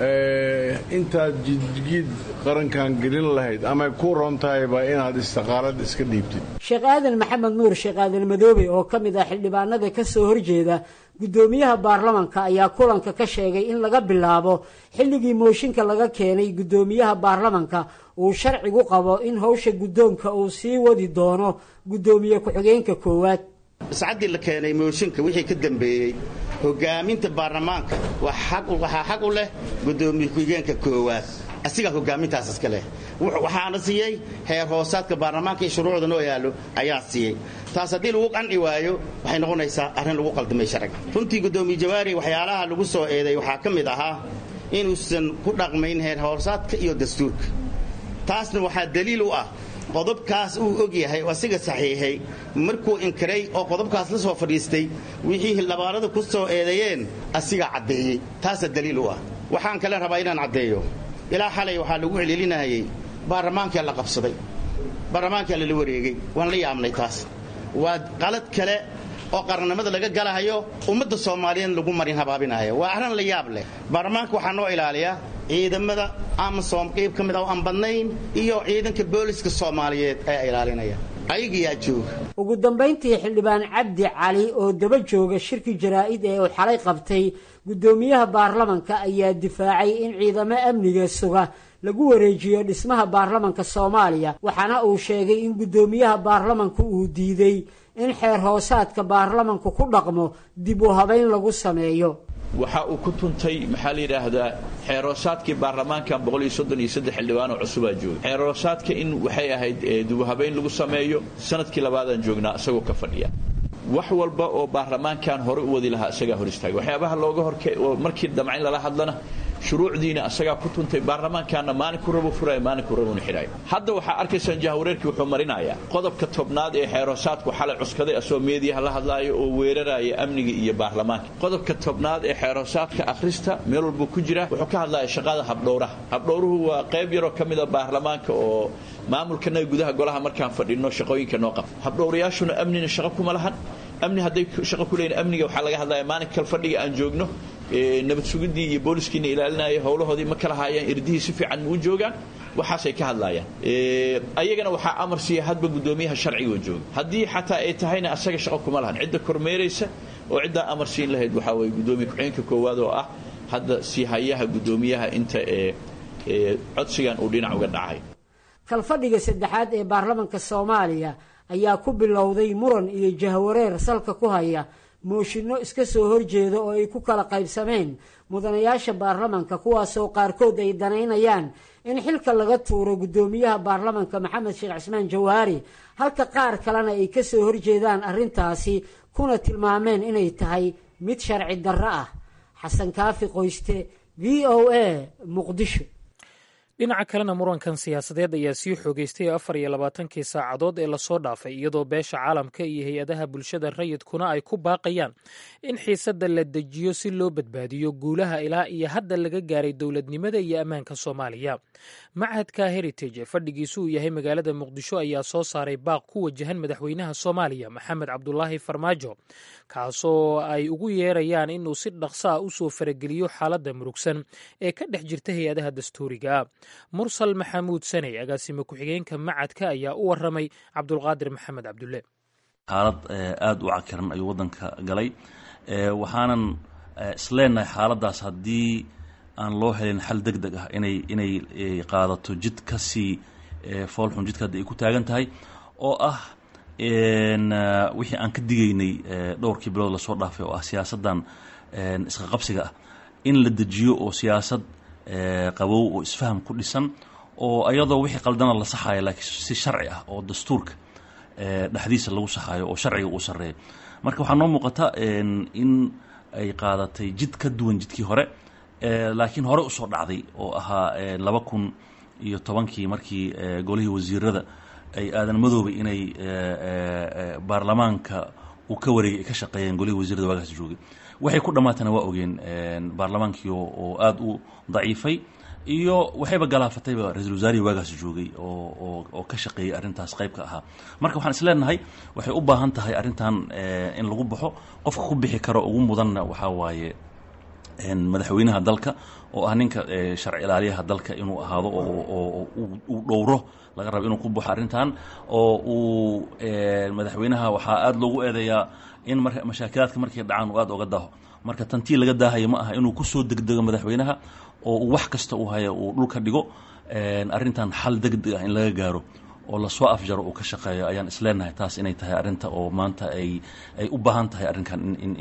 intaad jidjiid qarankan gelin lahayd amay ku roon tahayba inaad istiqaalad iska dhiibtid sheekh aadan maxamed nuur sheekh aadan madoobe oo ka mid ah xildhibaanada ka soo horjeeda guddoomiyaha baarlamanka ayaa kulanka ka sheegay in laga bilaabo xilligii mooshinka laga keenay guddoomiyaha baarlamanka uu sharcigu qabo in howsha guddoonka uu sii wadi doono guddoomiye ku-xigeenka koowaad sacaddii la keenay mooshinka wixii ka dambeeyey hogaaminta baarlamaanka waxaa xaq u leh guddoomiye ku-xigeenka koowaad asigaa hogaamintaas iska leh waxaana siiyey heer hoosaadka baarlamaanka iyo shuruucda noo yaallo ayaa siiyey taas haddii lagu qanci waayo waxay noqonaysaa arrin lagu qaldamay sharciga runtii guddoomiye jawaari waxyaalaha lagu soo eeday waxaa ka mid ahaa inuusan ku dhaqmayn heer hoosaadka iyo dastuurka taasna waxaa daliil u ah qodobkaas uu og yahay oo asiga saxiixay markuu inkiray oo qodobkaas la soo fadhiistay wixii hildhibaanadu ku soo eedeeyeen asigaa caddeeyey taasaa daliil u ah waxaan kale rabaa inaan caddeeyo ilaa xalay waxaa lagu celcelinayay baarlamaankaa la qabsaday baarlamaankaa lala wareegay waan la yaabnay taas waa qalad kale oo qarannimada laga galahayo ummadda soomaaliyeed lagu marin habaabinayo waa arrin la yaab leh baarlamaanka waxaa noo ilaaliyaa ciidamada amasom qayb ka mid ah oo aan badnayn iyo ciidanka booliska soomaaliyeed ayaa ilaalinaya ayagiyaa jooga ugu dambayntii xildhibaan cabdi cali oo daba jooga shirki jaraa'id ee uu xalay qabtay guddoomiyaha baarlamanka ayaa difaacay in ciidamo amniga suga lagu wareejiyo dhismaha baarlamanka soomaaliya waxaana uu sheegay in guddoomiyaha baarlamanku uu diiday in xeer hoosaadka baarlamanku ku dhaqmo dib u habayn lagu sameeyo waxa uu ku tuntay maxaa la yidhaahdaa xeeroosaadkii baarlamaankan xildhibaan oo cusubaa jooga xeeroosaadka in waxay ahayd dibuhabayn lagu sameeyo sanadkii labaadaan joognaa isagoo ka fadhiya wax walba oo baarlamaankan hore u wadi lahaa isagaa hor istaagay waxyaabaha looga horke markii damcayn lala hadlana shuruucdiina asagaa ku tuntay baarlamaankaana maalinku rabu furaya maalinku rabuna xidhayo hadda waxaa arkaysaan jahawareerkii wuxuu marinayaa qodobka tobnaad ee xeeroosaadku xalay cuskaday asoo meediyaha la hadlaayo oo weeraraya amniga iyo baarlamaanka qodobka tobnaad ee xeeroosaadka akhrista meel walbuu ku jira wuxuu ka hadlaya shaqada habdhowraha habdhowruhu waa qayb yaroo ka mida baarlamaanka oo maamulkanaga gudaha golaha markaan fadhino shaqooyinka noo qabta habdhowrayaashuna amnina shaqo kuma lahan amni hadday shaqo ku leeyihin amniga waxaa laga hadlaya maalin kal fadhiga aan joogno nabad sugidii iyo booliskiina ilaalinaya howlahoodii ma kala haayaan irdihii si fiican ma u joogaan waxaasay ka hadlayaan ayagana waxaa amar siiya hadba guddoomiyaha sharciga jooga haddii xataa ay tahayna asaga shaqo kuma lahan cidda kormeeraysa oo ciddaa amar siin lahayd waxaa weye guddoomiye ku-xigeenka koowaad oo ah hadda sii hayaha guddoomiyaha inta ee codsigan uu dhinac uga dhacay kalfadhiga saddexaad ee baarlamanka soomaaliya ayaa ku bilowday muran iyo jahwareer salka ku haya mooshinno iska soo horjeeda oo ay ku kala qaybsameen mudanayaasha baarlamanka kuwaasoo qaarkood ay danaynayaan in xilka laga tuuro guddoomiyaha baarlamanka maxamed sheekh cismaan jawaari halka qaar kalena ay ka soo horjeedaan arrintaasi kuna tilmaameen inay tahay mid sharci darro ah xasan kaafi qoyste v o a muqdisho dhinaca kalena murankan siyaasadeed ayaa sii xoogeystay afar iyo labaatankii saacadood ee lasoo dhaafay iyadoo beesha caalamka iyo hay-adaha bulshada rayidkuna ay ku baaqayaan in xiisadda la dejiyo si loo badbaadiyo guulaha ilaa iyo hadda laga gaaray dowladnimada iyo ammaanka soomaaliya machadka heritage ee fadhigiisu uu yahay magaalada muqdisho ayaa soo saaray baaq ku wajahan madaxweynaha soomaaliya maxamed cabdulaahi farmaajo kaasoo ay ugu yeerayaan inuu si dhaqso ah usoo farageliyo xaaladda murugsan ee ka dhex jirta hay-adaha dastuuriga mursal maxamuud saney agaasime ku-xigeenka macadka ayaa u waramay cabdulqaadir maxamed cabdulle xaalad aada u cakiran ayuu waddanka galay waxaanan isleenahay xaaladdaas haddii aan loo helin xal deg deg ah inay inay qaadato jid ka sii foolxun jidka hadda ay ku taagan tahay oo ah wixii aan ka digaynay dhowrkii bilood lasoo dhaafay oo ah siyaasaddan isqa qabsiga ah in la dejiyo oo siyaasad qabow oo isfaham ku dhisan oo iyadoo wixii qaldana la saxayo laakiin si sharci ah oo dastuurka dhexdiisa lagu saxayo oo sharciga uu sarreeyo marka waxaa noo muuqata in ay qaadatay jid ka duwan jidkii hore laakiin hore usoo dhacday oo ahaa laba kun iyo tobankii markii golihii wasiirada ay aadan madoobay inay baarlamaanka uu ka wareegay ay ka shaqeeyeen golihii wasiirada waagaas joogay waxay ku dhammaatana waa ogeen baarlamaankii oo aada u daciifay iyo waxayba galaafatayba ra-isul wasaarihii waagaas joogay oo oo ka shaqeeyey arrintaas qayb ka ahaa marka waxaan isleenahay waxay u baahan tahay arrintan in lagu baxo qofka ku bixi karo ugu mudanna waxaa waaye madaxweynaha dalka oo ah ninka sharci ilaaliyaha dalka inuu ahaado oo uu dhowro laga rabo inuu ku baxo arrintan oo uu madaxweynaha waxaa aada loogu eedeeyaa in mar mashaakilaadka markay dhacaan uu aada oga daaho marka tantii laga daahayo ma aha inuu kusoo degdego madaxweynaha oo uu wax kasta uu haya uu dhulka dhigo arrintan xal degdeg ah in laga gaaro oo lasoo afjaro uu ka shaqeeyo ayaan isleenahay taas inay tahay arrinta oo maanta ay ay u baahan tahay arrinkan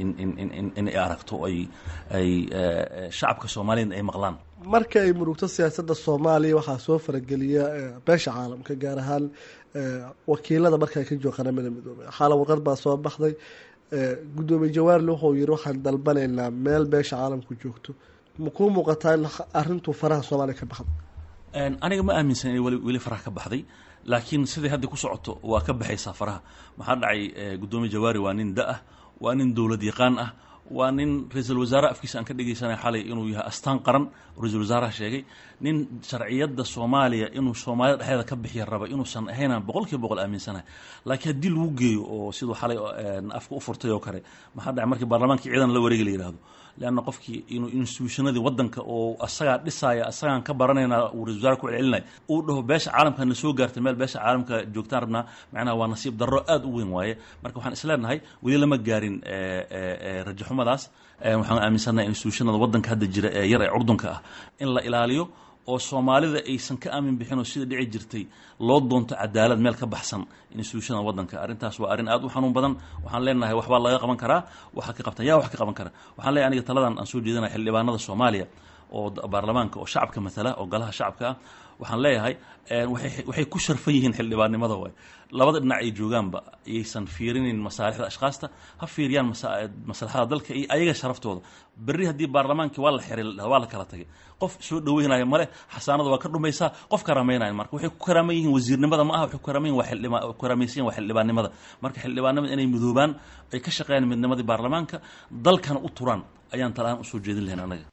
inay aragto ay ay shacabka soomaaliyeed ay maqlaan marka ay murugto siyaasadda soomaaliya waxaa soo farageliya beesha caalamka gaar ahaan wakiilada marka ay ka jooga qaramada midoobey xaala warqad baa soo baxday guddoomiye jawaarle wuxuu yiri waxaan dalbanaynaa meel beesha caalamku joogto makuu muuqataa in arrintuu faraha soomaaliya ka baxday aniga ma aaminsan inay weli weli faraha ka baxday laakiin siday hadda ku socoto waa ka baxaysaa faraha maxaa dhacay guddoomiye jawaari waa nin da-ah waa nin dowlad yaqaan ah waa nin ra-iisul wasaare afkiisa aan ka dhegeysanay xalay inuu yahay astaan qaran ra-isul wasaaraha sheegay nin sharciyadda soomaaliya inuu soomaalida dhexdeeda ka bixiya raba inuusan ahaynaan boqol kiiba boqol aaminsanahay laakiin haddii lagu geeyo oo siduu xalay afka u furtay oo kale maxaa dhacay markii baarlamaankii ciidan la wareegi la yidhahdo leanna qofkii inuu institutionadii waddanka oo asagaa dhisaya asagaan ka baranayna uu ra-isul wasaare ku celcelinaya uu dhaho beesha caalamka na soo gaartay meel beesha caalamka joogtaan rabnaa macnaha waa nasiib darro aada u weyn waaye marka waxaan isleenahay weli lama gaarin rajaxumadaas waxaan aaminsannahay institutionada waddanka hadda jira ee yar ee curdunka ah in la ilaaliyo oo soomaalida aysan ka aamin bixin oo sida dhici jirtay loo doonto cadaalad meel ka baxsan institutionada waddanka arrintaas waa arrin aad u xanuun badan waxaan leenahay waxbaa laga qaban karaa waxa ka qabtan yaa wax ka qaban kara waxaan leeyahay aniga taladan aan soo jeedinaya xildhibaanada soomaaliya oo baarlamaanka oo shacabka matala oo golaha shacabka ah waxaan leeyahay waxay ku sharfan yihiin xildhibaannimada waay labada dhinac ay joogaanba ayaysan fiirinin masaalixda ashkaasta ha fiiriyaan maslaxada dalka iyo ayaga sharaftooda berri haddii baarlamaankii waa la xiray waa la kala tagay qof soo dhaweynaya male xasaanada waa ka dhumaysaa qof karaameynaya marka waxay ku karaaman yihiin wasiirnimada ma aha waxay ku karaaman yihin waa xildhibaan ku karaamaysan yihin waa xildhibaannimada marka xildhibaannimada inay midoobaan ay ka shaqeeyaan midnimadii baarlamaanka dalkana u turaan ayaan talahaan usoo jeedin lahayn anaga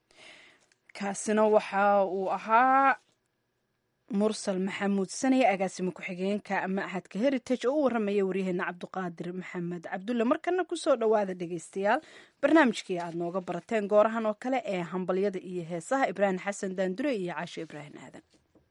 kaasina waxa uu ahaa mursal maxamuud sanaya agaasimo ku-xigeenka machadka heritage oo u waramaya waryaheena cabduqaadir maxamed cabdulle markana kusoo dhowaada dhegeystayaal barnaamijkii aad nooga barateen goorahan oo kale ee hambalyada iyo heesaha ibraahim xasan daandure iyo caasho ibraahim aadan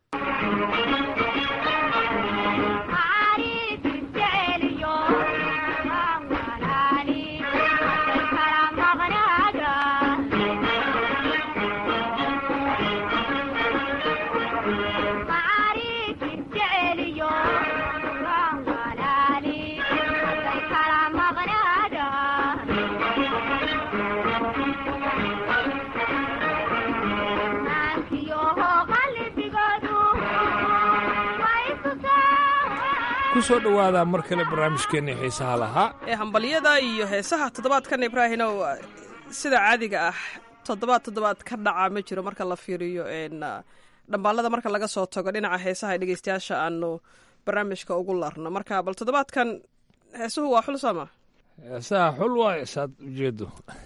kusoo dhowaada mar kale barnaamijkeenii xiisaha lahaa ee hambalyada iyo heesaha toddobaadkan ibraahinow sida caadiga ah toddobaad toddobaad ka dhaca ma jiro marka la fiiriyo dhambaalada marka laga soo tago dhinaca heesaha dhegeystayaasha aanu barnaamijka ugu larno marka bal toddobaadkan heesuhu waa xul sooma heesaha xul waayo saad ujeedo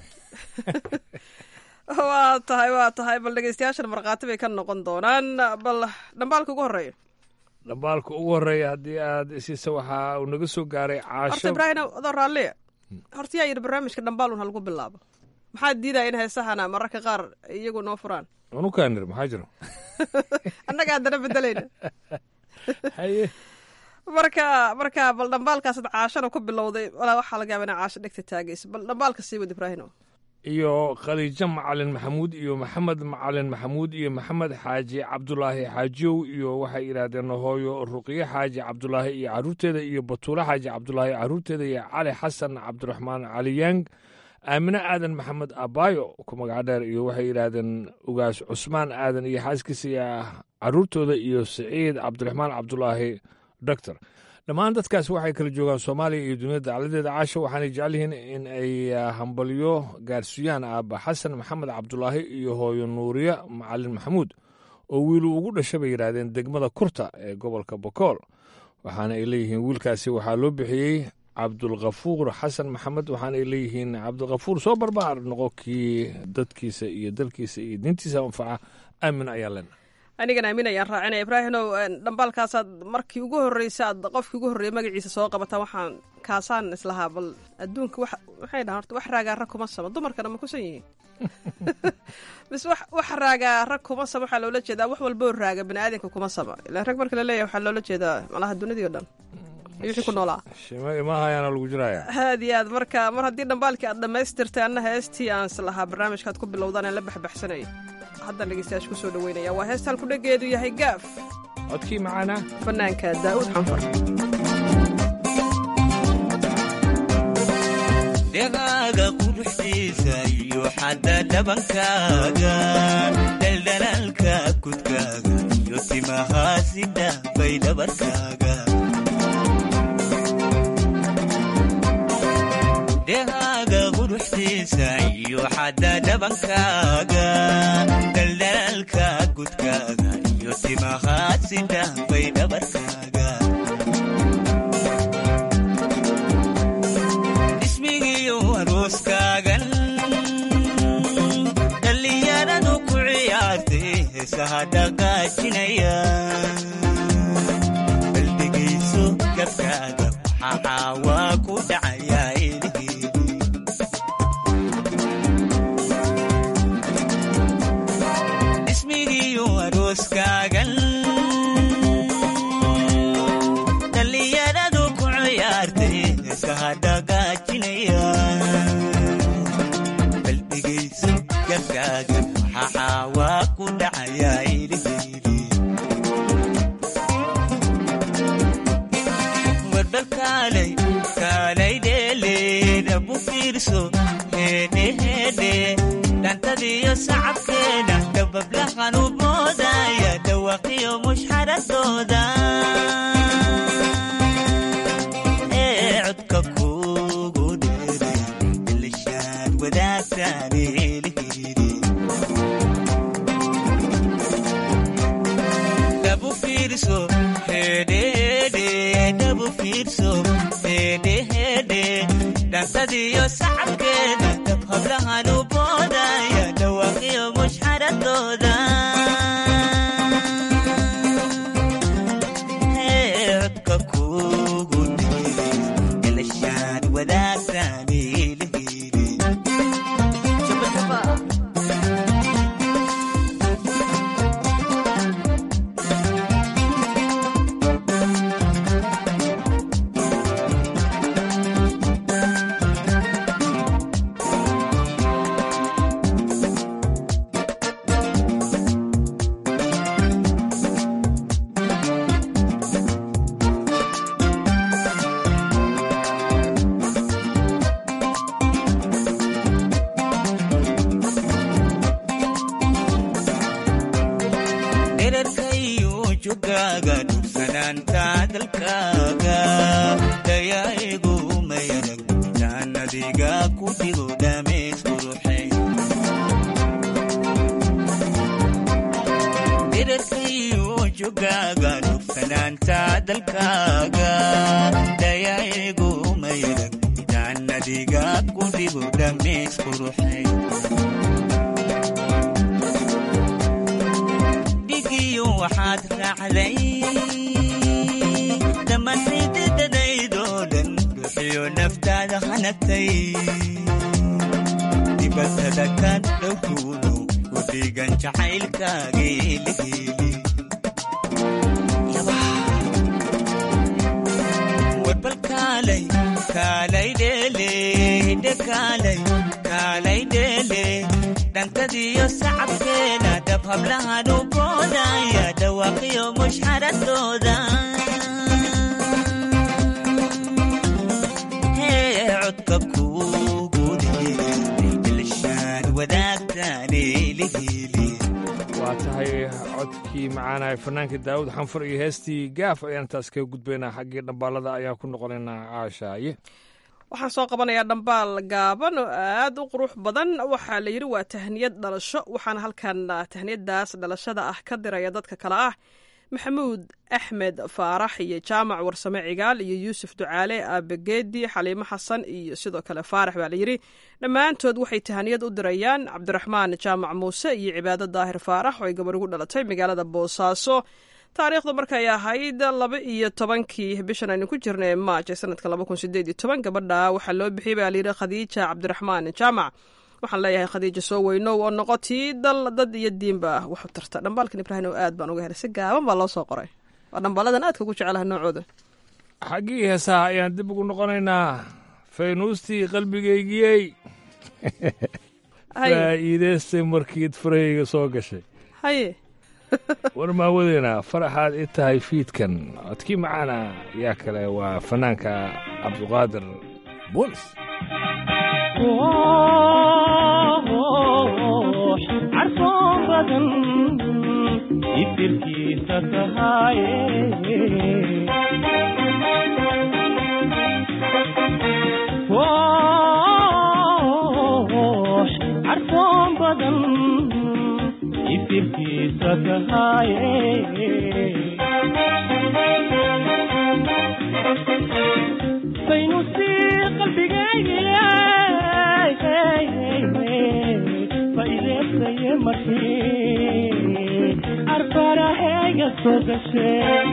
waa tahay waa tahay bal dhegeystayaashan markhaati bay ka noqon doonaan bal dhambaalka ugu horeeya dhambaalka ugu horeeya haddii aad isiisa waxaa uu naga soo gaaray caasho horta ibraahim adoo raalliya horta yaa yidhi barnaamijka dhambaalun halagu bilaabo maxaa diidaya in heesahana mararka qaar iyagu noo furaan unukaanir maxaa jiro annaga haddana bedelayna haye marka marka bal dhambaalkaasad caashana ku bilowday walaa waxaa laga yaaba ina caasho dhegta taagaysa bal dhambaalka sii wad ibraahino iyo khadiijo macalin maxamuud iyo maxamed macalin maxamuud iyo maxamed xaaji cabdulaahi xaajiyow iyo waxay yidhaahdeen hooyo ruqiye xaaji cabdulaahi iyo carruurteeda iyo batuule xaaji cabdulaahi carruurteeda iyo cali xasan cabdiraxmaan caliyaang aamine aadan maxamed abaayo ku magac dheer iyo waxay yidhaahdeen ugaas cusmaan aadan iyo xaaskiisa iyo carruurtooda iyo siciid cabdiraxmaan cabdulaahi doctor dhammaan dadkaas waxay kala joogaan soomaaliya iyo duniyada dacladeeda caasho waxaanay jecel yihiin in ay hambalyo gaarsiiyaan aabba xasan maxamed cabdulaahi iyo hooyo nuuriya macalin maxamuud oo wiilu ugu dhasha bay yidhaahdeen degmada kurta ee gobolka bokool waxaana ay leeyihiin wiilkaasi waxaa loo bixiyey cabdulkafuur xasan maxamed waxaana ay leeyihiin cabdilkafuur soo barbaar noqo kii dadkiisa iyo dalkiisa iyo diintiisa anfaca aamin ayaa lena anigan aamin ayaan raacinaya ibraahinow dhambaalkaasaad markii ugu horreysa aad qofkii ugu horreeyay magaciisa soo qabataan waxaan kaasaan islahaa bal adduunka wax waxay dhahan horta wax raagaa rag kuma sama dumarkana ma kusan yihiin mise wax wax raagaa rag kuma sama waxaa loola jeedaa wax walboo raaga bani aadanka kuma sama ilaan rag marka la leeyahay waxaa loola jeedaa malaha dunidii o dhan iyo wixii ku noolaa shima imahayaana lagu jiraya aad iyo aad marka mar haddii dhambaalkii aad dhammaystirtay anna heestii aan islahaa barnaamijkaad ku bilowdaan aan la baxbaxsanayay haddaan dhegeystayaasha ku soo dhoweynaya waa heesta halku dhegeedu yahay gaaf codkii macaana fanaanka daa'uud xanfar dhegaaga quruxdiisa iyo xadda dhabankaaga dhaldhalaalka kudkaaga iyo timahaasida bay dhabarkaaga dhegaaga quruxdiisa iyo xadda dhabankaaga dhaldhalaalka kudkaaga iyo timahaasida bay dhabarkaaga ismigiyo arooskaagan dhallinyaradu ku ciyaartay heesaha dhaqaajinaya baldhegayso gabkaaga waxaa caawaa ku dhacaya ismigiyo arooskaagan dhallinyaradu ku ciyaartay heesaha dhaqaajinaya baldhegayso gabkaaga waxaa caawaa ku dhacaya iliheyli warbal kaalay kaalay dheeleedabu fiirso heedhe heedhe dhantadiyo sacabkeeda dabablahan u moodaya dhawaqiyo mushxaradooda ee codka kugu dheeray ilishaad wadaagtaan eeliheyli dhabu fiirso hedhehedhe dhabu fiirso hedhehedhe dhantadiyo sacabkeeda dab hablahan u boodaya dhawaaqiyo mushxaradooda Ee, codka kugu dheeray ilishaad wadaagtaan eeliheyli dherarkayo jogaaga dhugsanaanta dalkaaga dayaa'igu mayarag jaannadiga ku dhigo dhameys quruxay dherarkayo jogaaga dhugsanaanta dalkaaga dayaa'igu mayarag jaannadiga ku dhigo dhameys quruxay dhigiyo waxaad raacday dhammaantaydadadaydoo dhan ruuxiyo naftaada hanagtay dibatada ka dhowkuuno ku dhigan jacaylkaageeligeeli kaalay dheele hidde kaalay kaalay dheele dhankadiyo sacabkeena dhab hablahan u boodaya dhawaaqiyo mushxaradooda hee codka kugude dilshaan wadaagtaane lihili waa tahay codkii macaanahay fanaanka daawud xanfur iyo heestii gaaf ayaan taas kaga gudbaynaa xaggii dhambaalada ayaan ku noqonaynaa caashaaye waxaan soo qabanayaa dhambaal gaaban oo aad u qurux badan waxaa la yidhi waa tahniyad dhalasho waxaana halkan tahniyadaas dhalashada ah ka diraya dadka kale ah maxamuud axmed faarax iyo jaamac warsame cigaal iyo yuusuf ducaale aabageedi xaliimo xasan iyo sidoo kale faarax baa layidhi dhammaantood waxay tahaniyad u dirayaan cabdiraxmaan jaamac muuse iyo cibaado daahir faarax oo ay gabar ugu dhalatay magaalada boosaaso taariikhdu markay ahayd laba iyo tobankii bishan aynu ku jirna ee maaj ee sanadka laba kun sideed iyo toban gabadha waxaa loo bixiyey baa layidhi khadiija cabdiraxmaan jaamac waxaan leeyahay khadiija soo weynow oo noqotii dal dad iyo diinba wax u tarta dhambaalkan ibraahim oo aad baan uga helay si gaaban baa loo soo qoray waa dhambaaladan aadka ugu jecelahay noocooda xaggii heesaha ayaan dib ugu noqonaynaa faynuustii qalbigaygiyey faa'iidaystay markiid farahayga soo gashay haye war maawadeena faraxaad i tahay fiidkan codkii macaana yaa kale waa fanaanka cabduqaadir buunis carfoon badan ifirkiisa tahaaye carfoon badan ifirkiisa tahaaye faynusii qalbigaygiye faideestaye markii arfaraheyga soo gashe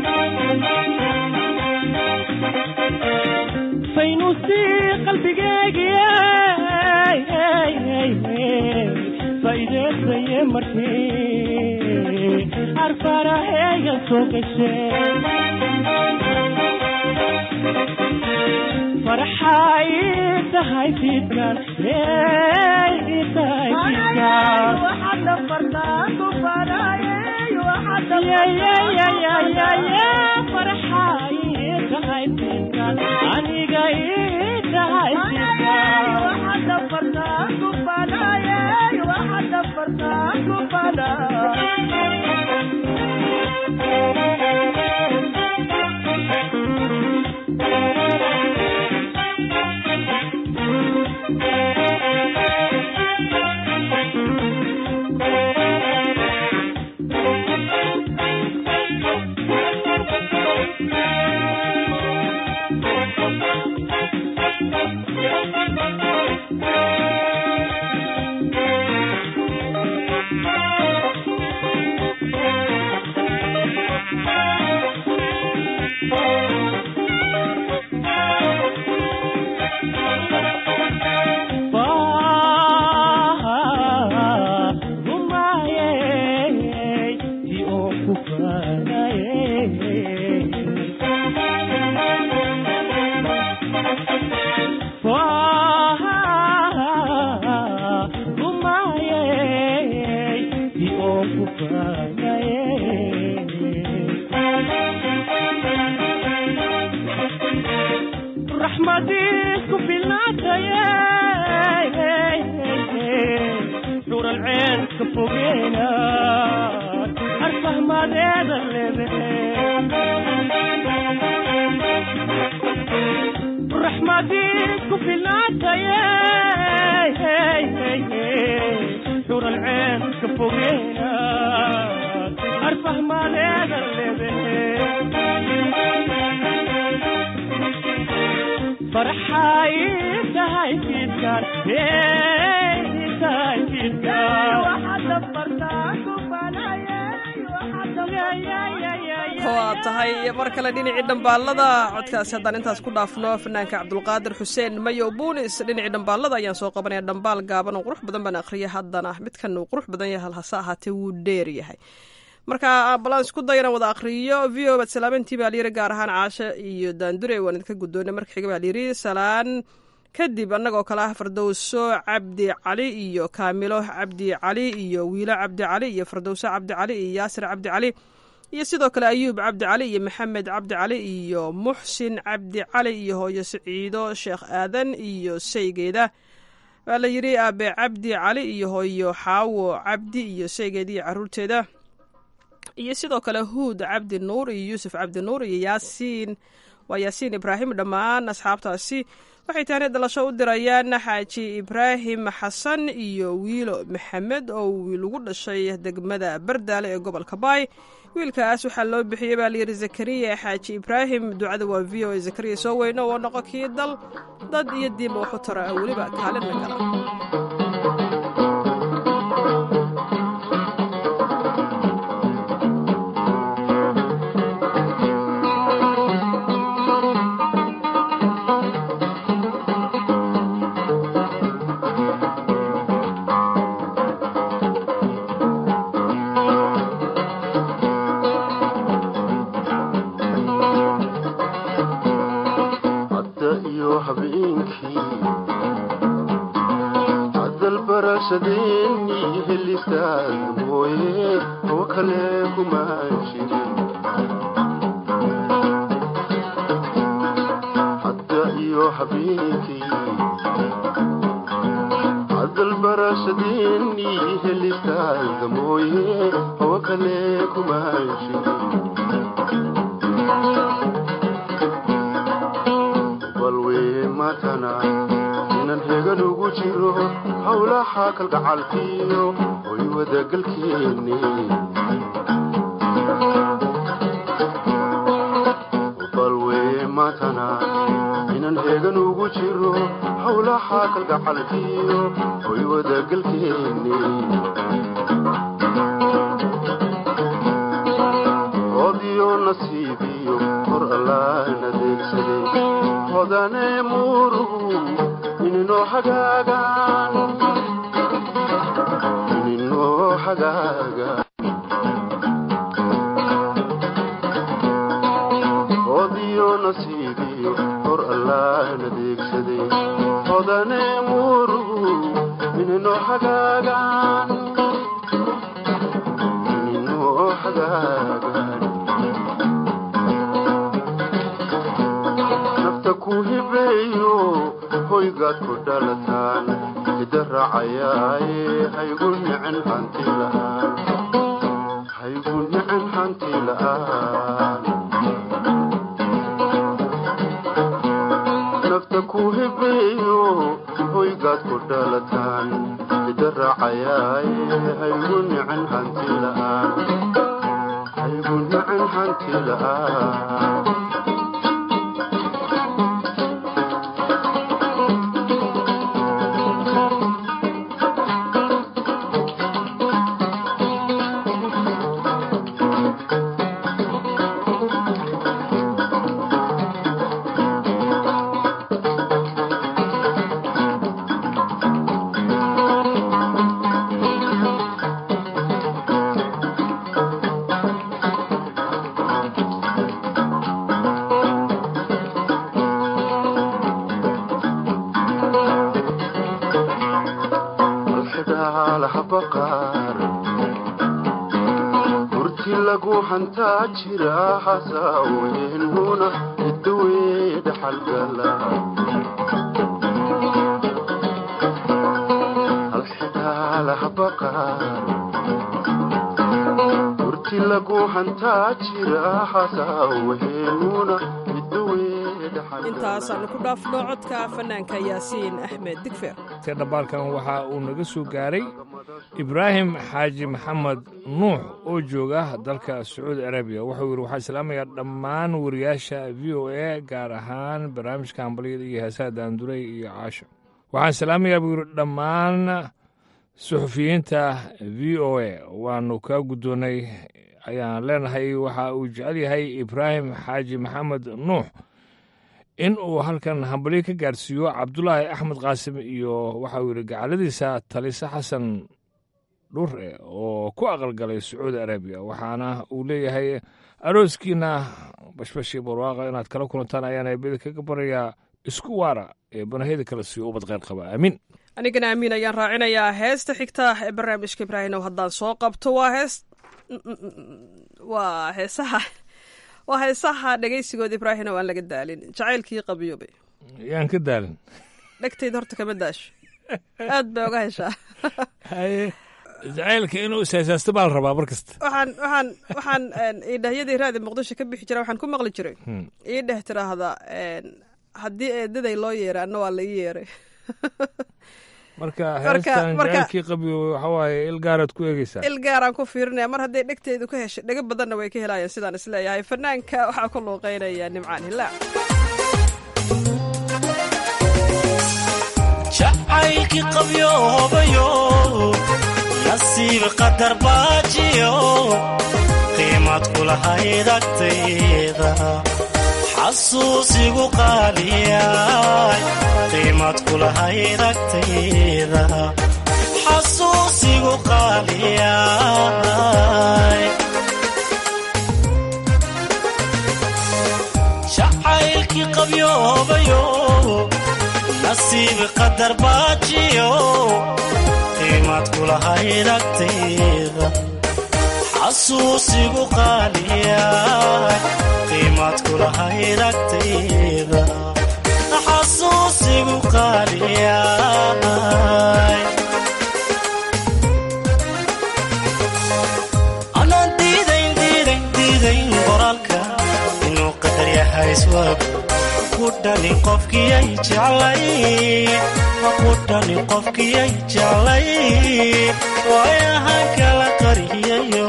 faynusii qalbigaygiye faideestaye markii arfaraheyga soo gashe farxay tahay fiidkan tahay fiidkan farxay tahay fiidkan aniga ii tahay raxmadiisku filnaataye xuur alceen ka fogeena arfahmadeeda lebe raxmadiisku filnaataye xuur alceen ka fogeena arfahmadeeda lebe farxay tahay fiidkan tahay waa tahay mar kale dhinacii dhambaalada codkaasi haddaan intaas ku dhaafno fanaanka cabdulqaadir xuseen mayow buunis dhinacii dhambaalada ayaan soo qabanaya dhambaal gaaban oo qurux badan baan akhriya haddana midkan uu qurux badan yahay hase ahaatee wuu dheer yahay marka balan isku day inaan wada akriyo v o baad salaamantii baa layiri gaar ahaan caashe iyo daandure waan idinka guddoonay marka xiga baa layiri salaan kadib annagoo kale ah fardowso cabdi cali iyo kaamilo cabdi cali iyo wiilo cabdi cali iyo fardowso cabdi cali iyo yaasir cabdi cali iyo sidoo kale ayuub cabdi cali iyo maxamed cabdi cali iyo muxsin cabdi cali iyo hooyo siciido sheekh aadan iyo saygeeda waa la yidhi aabe cabdi cali iyo hooyo xaawo cabdi iyo saygeeda iyo caruurteeda iyo sidoo kale huud cabdi nuur iyo yuusuf cabdi nuur iyo yaasiin waa yaasiin ibraahim dhammaan asxaabtaasi waxay taani dhalasho u dirayaan xaaji ibraahim xasan iyo wiilo maxamed oo wiil ugu dhashay degmada bardaale ee gobolka baay wiilkaas waxaa loo bixiyey baa layidhi zakariya xaaji ibraahim ducada waa v o zakariya soo weyno oo noqo kii dal dad iyo diinba waxu tara weliba kaalinna gala intaasaanu ku dhaafno codka fanaanka yaasiin axmed digfer te dhambaalkan waxa uu naga soo gaaray ibraahim xaaji maxamed nuux oo jooga dalka sacuudi arabiya wuxuu yidhi waxaa islaamayaa dhammaan wariyaasha v o a gaar ahaan barnaamijka hambalyada iyo heesaha daandurey iyo caasho waxaan salaamayaa buu yidhi dhammaan suxufiyiinta v o a waanu kaa guddoonnay ayaan leenahay waxa uu jecel yahay ibraahim xaaji maxamed nuux in uu halkan hambalyo ka gaarsiiyo cabdulaahi axmed qaasim iyo waxauu yidhi gacaladiisa talise xasan dhure oo ku aqalgalay sacuudi arabiya waxaana uu leeyahay arooskiina bashbashii barwaaqa inaad kala kulantaan ayaan eebada kaga barayaa isku waara ee banahiyada kale siiyo ubad kheyr qaba aamiin anigana amiin ayaan raacinayaa heesta xigta ee barnaamijka ibraahimow haddaan soo qabto waa hees waa heesaha waa heesaha dhegaysigooda ibraahimow aan laga daalin jacaylkii qabiyobe yaan ka daalin dhegtayda horta kama daasho aad bay oga heshaa haye jacaylka inuu ishaysaasto baa la rabaa mar kasta waxaan waxaan waxaan idhahyadii raadi muqdisho ka bixi jira waxaan ku maqli jiray ii dheh tiraahda haddii eedaday loo yeeray anna waa la ii yeeray marka heestan jacaylkii qabiyo waxa waaye il gaaraad ku eegeysaa il gaaraan ku fiirinaya mar hadday dhegteedu ka heshay dhego badanna way ka helayaan sidaan isleeyahay fanaanka waxaa ku luuqeynaya nimcaan hilaac jacaylkii qabyoobayo nasiib qadar baajiyo qiimad kulahayd agtayda xasuusigu qaaliyay qiimad kulahayd agtayda xasuusigu qaaliyay jacaylkii qabyoobayo nasiib qadar baajiyo qiimad kulahayd agtayda xasuusigu qaaliyay qiimad kulahayd agtayda xasuusigu qaaliyay anaan diidayn diidayn diidayn qoraalka inuu qadar yahay iswaagu kudhani qofkiyay jeclay kudhani qofkiyay jeclay waayahan kala qariyayo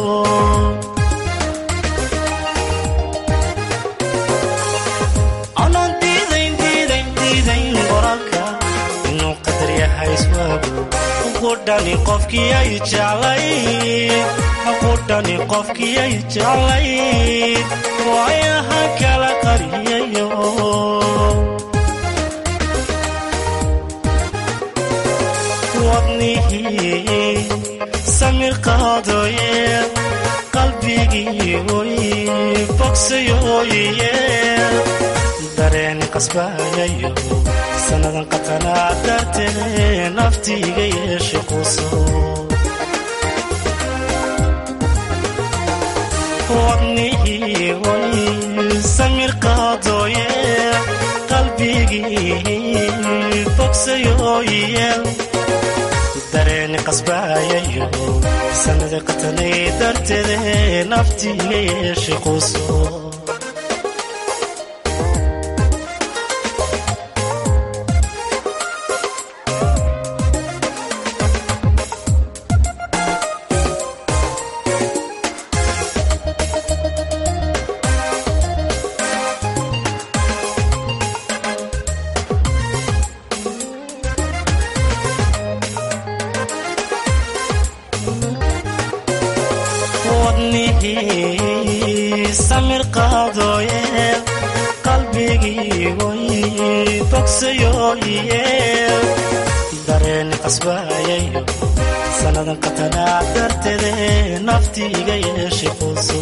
anaan diidayn diidayn diidayn qoraalka inuu qadar yahay iswaagu kudhani qofkiyay jeclay kudhani qofkiyay jeclay waayahan kala qariyayo wadnihii samir qaadoye qalbigii oy bogsayoye dareen qasbayayo sannadan qatanaa dartee naftiiga yeeshe quso wadnihii oy samir qaadoye qalbigii bogsayoye dareeni qasbaayayo sanada qatanay darteede naftiiga yeeshe quso wadnihii samir qaadooye qalbigii oy bogsayoye dareeni qasbaayayo sannadan qatanaa darteede naftiiga yeeshe quso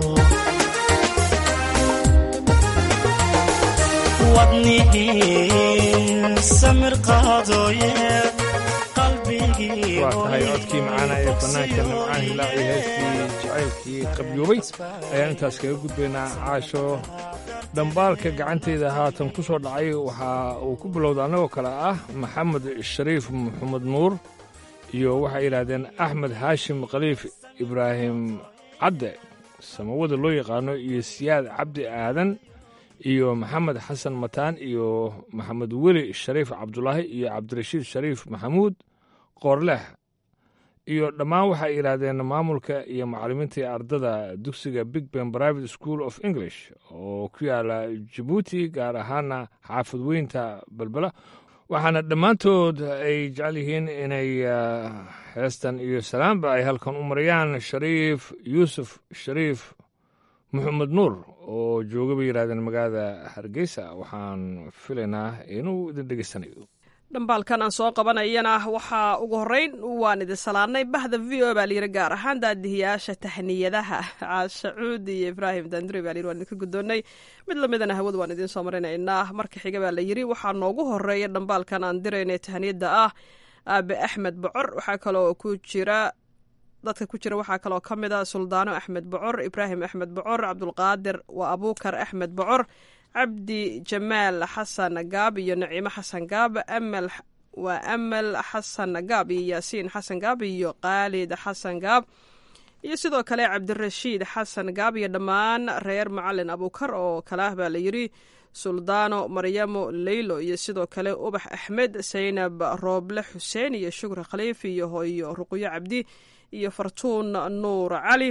wadnihii samir qaadooye qalbigii waa tahay codkii macaana ee fanaanka nimcaan hilaac iyo heestii jacaylkii qabyoobay ayaan intaas kaga gudbaynaa caasho dhambaalka gacanteyda haatan ku soo dhacay waxa uu ku bilowda annagoo kale ah maxamed shariif maxamed nuur iyo waxay yidhaahdeen axmed haashim khaliif ibraahim cadde samawada loo yaqaano iyo siyaad cabdi aadan iyo maxamed xasan mataan iyo maxamed weli shariif cabdulaahi iyo cabdirashiid shariif maxamuud qoorleh iyo dhammaan waxay yidhaahdeen maamulka iyo macallimiinta iyo ardada dugsiga big ben private school of english oo ku yaala jabuuti gaar ahaana xaafad weynta belbela waxaana dhammaantood ay jecel yihiin inay heestan iyo salaamba ay halkan u marayaan shariif yuusuf shariif maxamed nuur oo jooga bay yidhahdeen magaalada hargeysa waxaan filaynaa inuu idin dhegeysanayo dhambaalkan aan soo qabanayana waxaa ugu horeyn waan idin salaanay bahda v o baa layiri gaar ahaan daadihiyaasha tahniyadaha caashacuud iyo ibraahim dandure baa layiri waan idinka guddoonnay mid lamidana hawada waan idiin soo marinaynaa marka xiga baa la yiri waxaa noogu horeeya dhambaalkan aan diraynay tahniyada ah aabe axmed bocor waxaa kaloo ku jira dadka ku jira waxaa kaloo ka mid a suldaano axmed bocor ibraahim axmed bocor cabdulqaadir waa abuukar axmed bocor cabdi jamaal xasan gaab iyo naciimo xasan gaab amal waa amal xasan gaab iyo yaasiin xasan gaab iyo khaalid xasan gaab iyo sidoo kale cabdirashiid xasan gaab iyo dhammaan reer macalin abuukar oo kale ah baa la yiri suldaano maryamo leylo iyo sidoo kale ubax axmed saynab rooble xuseen iyo shukri khaliif iyo hooyo ruqyo cabdi iyo fartuun nuur cali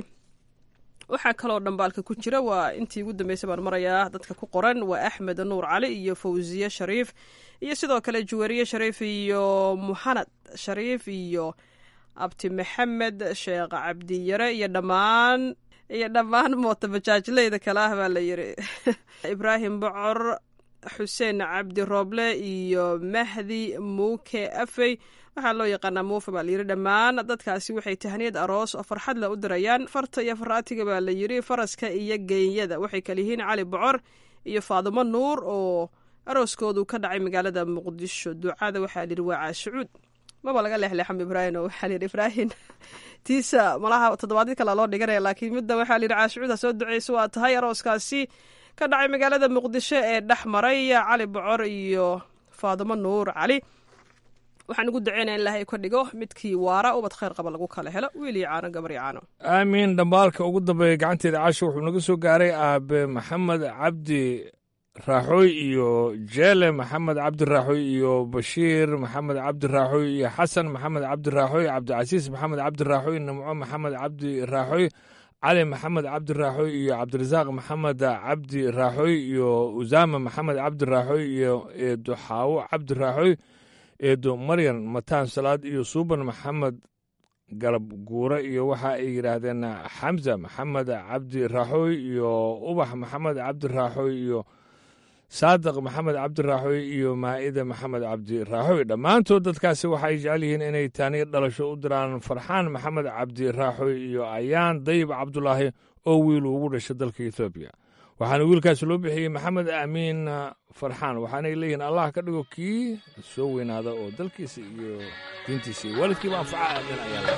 waxaa kaloo dhambaalka ku jira waa intii ugu dambeysay baan marayaa dadka ku qoran waa axmed nuur cali iyo fawsiye shariif iyo sidoo kale juwariye shariif iyo muxanad shariif iyo abti maxamed sheekh cabdiyare iyo dhammaan iyo dhammaan mootabajaajleyda kale ah baa la yiri ibraahim bocor xuseen cabdi rooble iyo mahdi muuke afey waxaa loo yaqaanaa muufa baa layiri dhammaan dadkaasi waxay tahniyad aroos oo farxad leh u dirayaan farta iyo faraatiga baa la yiri faraska iyo geenyada waxay kala yihiin cali bocor iyo faadumo nuur oo arooskoodu ka dhacay magaalada muqdisho ducada waxaa layidhi waa caashucuud maba laga leexleexam ibraahim oo waxaa layidhi ibraahim tiisa malaha toddobaadyo kale loo dhiganaya laakiin midda waxaa layidhi caashucuud ha soo duceyso waa tahay arooskaasi ka dhacay magaalada muqdisho ee dhex maray cali bocor iyo faadumo nuur cali waxaan ugu duceynaya in ilaahay ka dhigo midkii waara ubad khayr qaba lagu kala helo wiil iyo caano gabar iyo caano aamiin dhambaalka ugu dambeeya gacanteeda casho wuxuu naga soo gaaray aabe maxamed cabdi raaxooy iyo jeele maxamed cabdi raaxooy iyo bashiir maxamed cabdi raaxooy iyo xasan maxamed cabdi raaxooy cabdicasiis maxamed cabdi raaxooy nimco maxamed cabdi raaxooy cali maxamed cabdi raaxooy iyo cabdirasaaq maxamed cabdi raaxooy iyo usaama maxamed cabdi raaxooy iyo eedo xaawo cabdi raaxooy eedo maryan mataan salaad iyo suuban maxamed galab guure iyo waxa ay yidhaahdeen xamza maxamed cabdi raaxooy iyo ubax maxamed cabdi raaxooy iyo saadiq maxamed cabdi raaxooy iyo maa'ida maxamed cabdi raaxooy dhammaantood dadkaasi waxay jecel yihiin inay taaniyo dhalasho u diraan farxaan maxamed cabdi raaxooy iyo ayaan dayib cabdulaahi oo wiil ugu dhashay dalka ethoobiya waxaana wiilkaasi loo bixiyey maxamed aamiin farxaan waxaanay leeyihiin allah ka dhigo kii soo weynaada oo dalkiisa iyo diintiisa iyo waalidkiiba anfaca aamin ayaa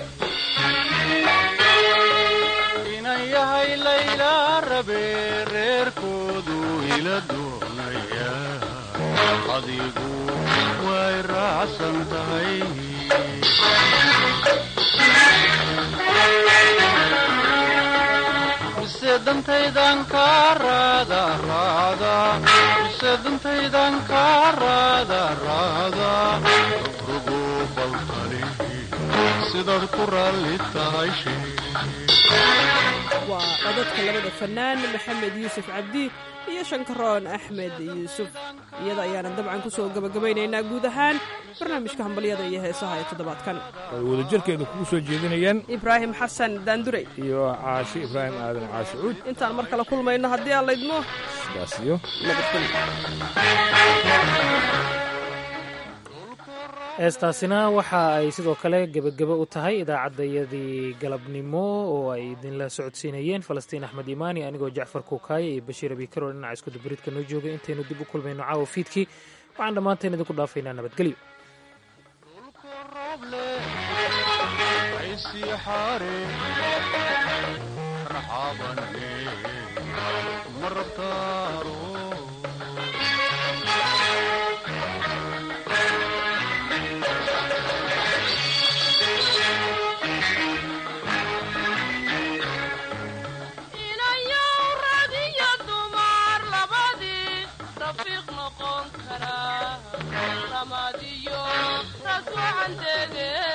inan yahay layla rabe reerkoodu ila doonaya adigu way raacsan tahay mise dantaydan kaa raada raada mise dantaydan kaa raada raada rugo baltali sidaad ku raalli tahay waa codadka labada fanaan maxamed yuusuf cabdi iyo shankaroon axmed yuusuf iyada ayaana dabcan ku soo gabagabaynaynaa guud ahaan barnaamijka hambalyada iyo heesaha ee toddobaadkan ay wadajirkeeda kugu soo jeedinayaan ibraahim xasan daandurey iyo caashi ibraahim aadan caashi cuud intaan mar kale kulmayno haddii aan laydmo sidaas iyo heestaasina waxa ay sidoo kale gebagebe u tahay idaacaddayadii galabnimo oo ay idinla socodsiinayeen falastiin axmed imaani anigoo jacfar kuukaaye iyo bashiir abikaro dhinaca iskudubaridka noo joogay intaynu dib u kulmayno caawa fiidkii waxaan dhammaanteen idinku dhaafaynaa nabadgelyo inayow rag iyo dumar labadii rafiiq noqon kara ramadiyo rasuucanteede